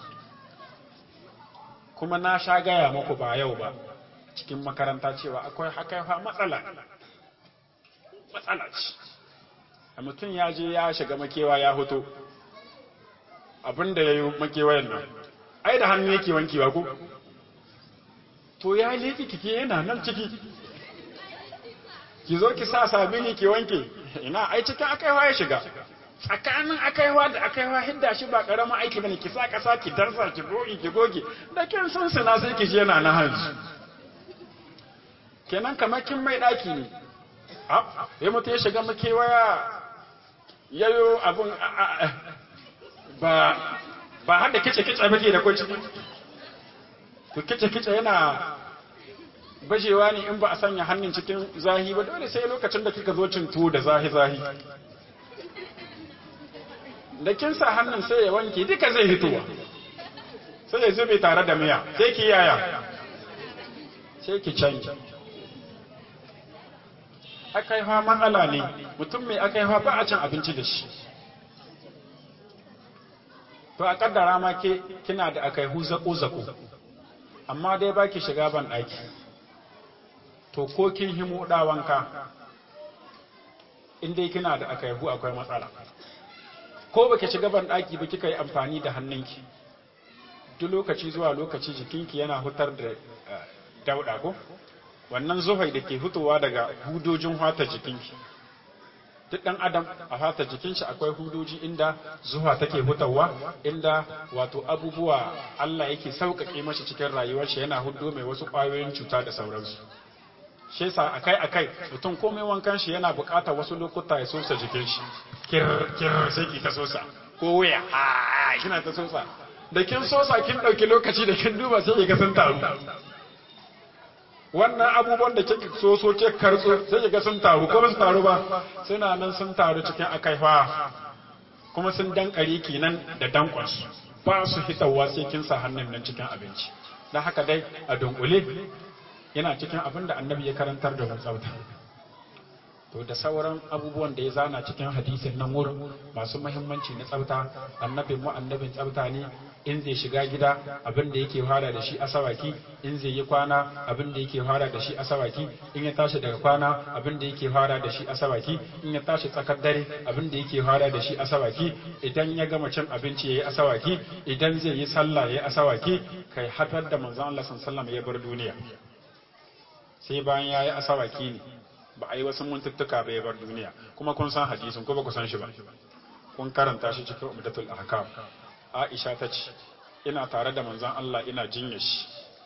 kuma na sha gaya muku ba yau ba cikin makaranta cewa akwai akai fa matsala matsala ce a mutum ya je ya shiga makewa ya hoto abin da ya yi makewayan nan ai da hannu yake wankewa ko to ya leki kike yana nan ciki ki zo ki sa sabini ki wanke ina ai cikin akaiwa ya shiga tsakanin akaiwa da akaiwa hidda shi ba karamin aiki bane ki sa kasa ki darsa ki goge ki goge da kin sun suna sai ki ji yana na hanzu kenan kamar kin mai daki ne a ya mutu ya shiga makewaya yayo abun ba ba har da kice-kice bake da kwanci to kice-kice yana bajewa ne in ba a sanya hannun cikin zahi ba dole sai lokacin da kika zo cin tuwo da zahi-zahi da kin sa hannun sai ya wanke duka zai hitowa sai ya zube tare da miya sai ki yaya sai ki canji akaiwa matsala ne mutum mai akaiwa ba a cin abinci da shi to a kaddara ma ke kina da akai hu zako zako amma dai baki shiga ban daki to ko kin himo da wanka in dai kina da akai hu akwai matsala ko baki shiga ban daki ba kika yi amfani da hannunki duk lokaci zuwa lokaci jikinki yana hutar da dauda ko wannan zuhai da ke fitowa daga hudojin hata jikinki duk ɗan adam a fata jikin shi akwai hudoji inda zuwa take hutawa inda wato abubuwa Allah yake sauƙaƙe mashi cikin rayuwar shi yana hudo mai wasu ƙwayoyin cuta da sauransu shi yasa akai akai mutum komai wankan shi yana buƙatar wasu lokuta ya sosa jikin shi kir kir sai ki ta sosa ko waya ha kina ta sosa da kin sosa kin ɗauki lokaci da kin duba sai ki ga sun taru wannan abubuwan da kika so so ke kartso sai kiga sun taru ko su taru ba suna nan sun taru cikin akaifa kuma sun dankare kenan da dankon su ba su hitawa sai kin sa hannun nan cikin abinci dan haka dai a dunkule yana cikin abin da annabi ya karantar da mu tsafta to da sauran abubuwan da ya zana cikin hadisin nan wurin masu muhimmanci na tsafta annabin mu annabin tsafta ne in zai shiga gida abin da yake fara da shi asawaki in zai yi kwana abin da yake fara da shi asawaki in ya tashi daga kwana abin da yake fara da shi asawaki in ya tashi tsakar dare abin da yake fara da shi asawaki idan ya gama cin abinci yayi asawaki idan zai yi sallah yayi asawaki kai hatar da manzon Allah sallallahu alaihi wasallam ya bar duniya sai bayan yayi asawaki ne ba a yi wasu muntuttuka ba ya bar duniya kuma kun san hadisin ko ba ku san shi ba kun karanta shi cikin umdatul ahkam Aisha ta ce ina tare da manzon Allah ina jinya shi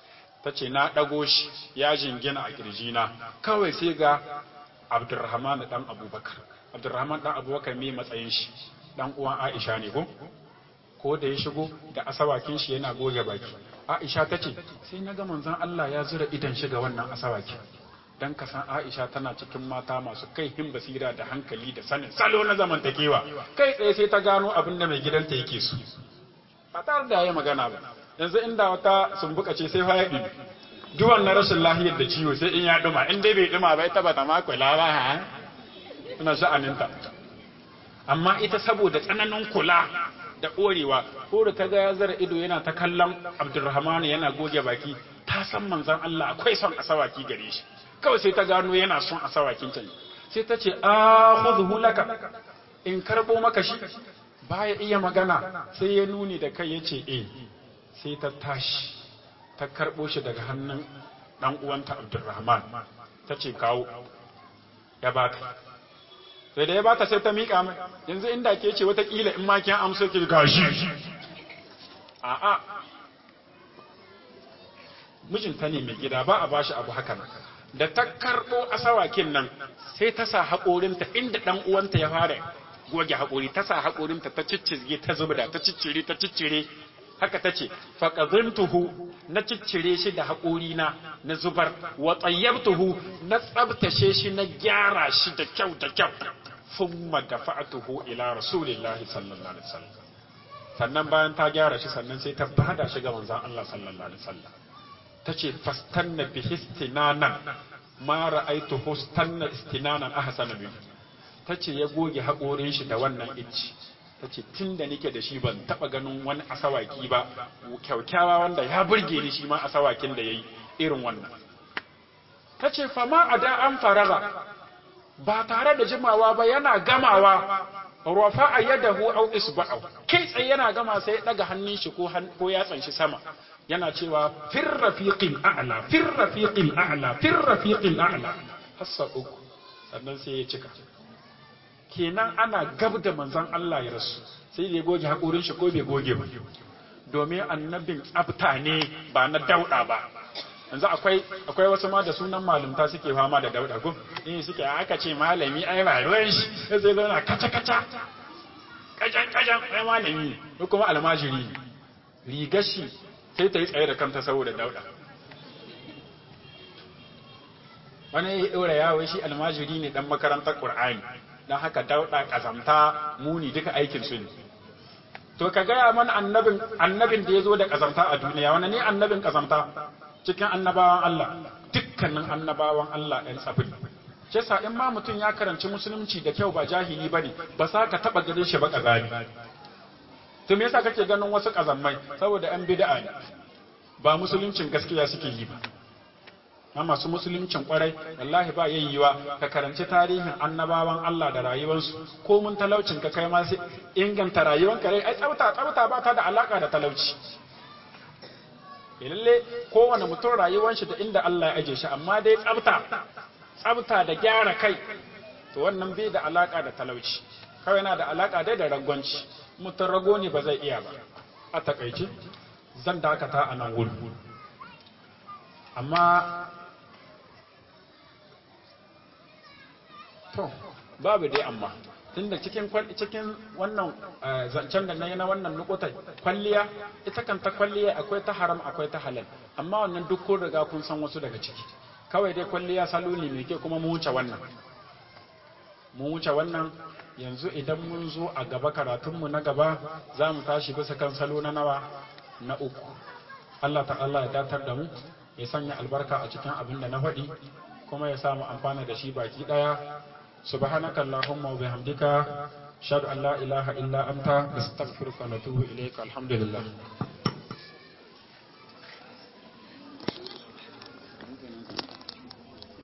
ta ce na ɗago shi ya jingina a ƙirjina kawai sai ga abdurrahman ɗan abubakar abdurrahman ɗan abubakar mai matsayin shi ɗan uwan aisha ne ko ko da ya shigo da asawakin shi yana goge baki aisha ta ce sai na ga manzon Allah ya zura idan shi ga wannan asawakin dan ka san aisha tana cikin mata masu kai hin basira da hankali da sanin salo na zamantakewa kai tsaye sai ta gano abin da mai gidanta yake so ba tare da ya magana ba yanzu inda wata sumbuka ce sai ya ɗumi duwan na rashin lahiyar da ciwo sai in ya ɗuma in dai bai ɗuma ba ita ba ta makwala ba ha ina sha'aninta amma ita saboda tsananin kula da ƙorewa ko da ta ga ya zara ido yana ta kallon abdulrahman yana goge baki ta san manzon Allah akwai son asawaki gare shi kawai sai ta gano yana son asawakin can sai ta ce akhudhu laka in karbo maka shi baya iya magana sai ya nuni da kai yace eh sai ta tashi ta karbo shi daga hannun dan uwanta abdulrahman ta ce kawo ya bata sai da ya bata sai ta miƙa mai yanzu inda ke ce watakila in ma kin amso ki gashi a'a mijinta ne mai gida ba a bashi abu haka nan da ta karɓo asawakin nan sai ta sa haƙorinta inda ɗan uwanta ya fara goge haƙori ta sa haƙorinta ta ciccire ta zubda ta ciccire ta ciccire haka ta ce faƙazantuhu na ciccire shi da haƙorina na zubar wa tsayyabtuhu na tsabtace shi na gyara shi da kyau da kyau thumma dafa'tuhu ila rasulillahi sallallahu alaihi wasallam sannan bayan ta gyara shi sannan sai ta bada shi ga manzon Allah sallallahu alaihi wasallam tace fastanna bi istinanan ma ra'aytu hustanna istinanan ahsana min tace ya goge haƙorin shi da wannan icci tace tunda nake da shi ban taba ganin wani asawaki ba kyaukyawa wanda ya burge ni shi ma asawakin da yayi irin wannan tace fa ma ada an faraga ba tare da jimawa ba yana gamawa rafa a yadahu au isba'u kai tsaye yana gama sai ya daga hannun shi ko ko yatsan shi sama yana cewa fir rafiqil a'la fir rafiqil a'la fir rafiqil a'la hassa uku sannan sai ya cika kenan ana gab da manzon Allah ya rasu sai ya goge hakurin shi ko bai goge ba domin annabin tsafta ne ba na dauda ba yanzu akwai akwai wasu ma da sunan malumta suke fama da dauda ko eh suke aka ce malami ai ba ruwan shi sai zo na kaca kaca kajan kajan ai malami ko kuma almajiri rigar shi sai ta yi tsaye da kanta saboda dauda wani ya ɗora yawo shi almajiri ne dan makarantar qur'ani dan haka dauda kazamta muni duka aikin su ne to ka gaya mana annabin annabin da ya zo da kazamta a duniya wani ne annabin kazamta cikin annabawan Allah dukkanin annabawan Allah ɗan tsafin shi sa in ma mutum ya karanci musulunci da kyau ba jahili ba ne ba sa ka taɓa ganin shi ba ƙazami to me yasa kake ganin wasu ƙazammai saboda yan bid'a ne ba musuluncin gaskiya suke yi ba na masu musuluncin kwarai wallahi ba yayyuwa ka karanci tarihin annabawan Allah da rayuwarsu ko mun talaucin ka kai ma sai inganta rayuwanka rai ai tsafta tsafta ba ta da alaka da talauci lalle kowane mutum rayuwar shi da inda Allah ya aje shi amma dai tsafta tsafta da gyara kai to wannan bai da alaka da talauci kawai yana da alaka dai da ragwanci mutum rago ne ba zai iya ba a takaice zan dakata a nan wuri amma to babu dai amma tunda cikin cikin wannan zancen da nayi na wannan nukutai kwalliya ita kanta kwalliya akwai ta haram akwai ta halal amma wannan duk kun riga kun san wasu daga ciki kawai dai kwalliya salo ne mai kyau kuma mu wuce wannan mu wuce wannan yanzu idan mun zo a gaba karatunmu na gaba za mu tashi bisa kan salo na nawa na uku Allah ta'ala ya datar da mu ya sanya albarka a cikin abin da na faɗi kuma ya samu amfana da shi baki ɗaya سبحانك اللهم وبحمدك أشهد أن لا إله إلا أنت نستغفرك ونتوب إليك الحمد لله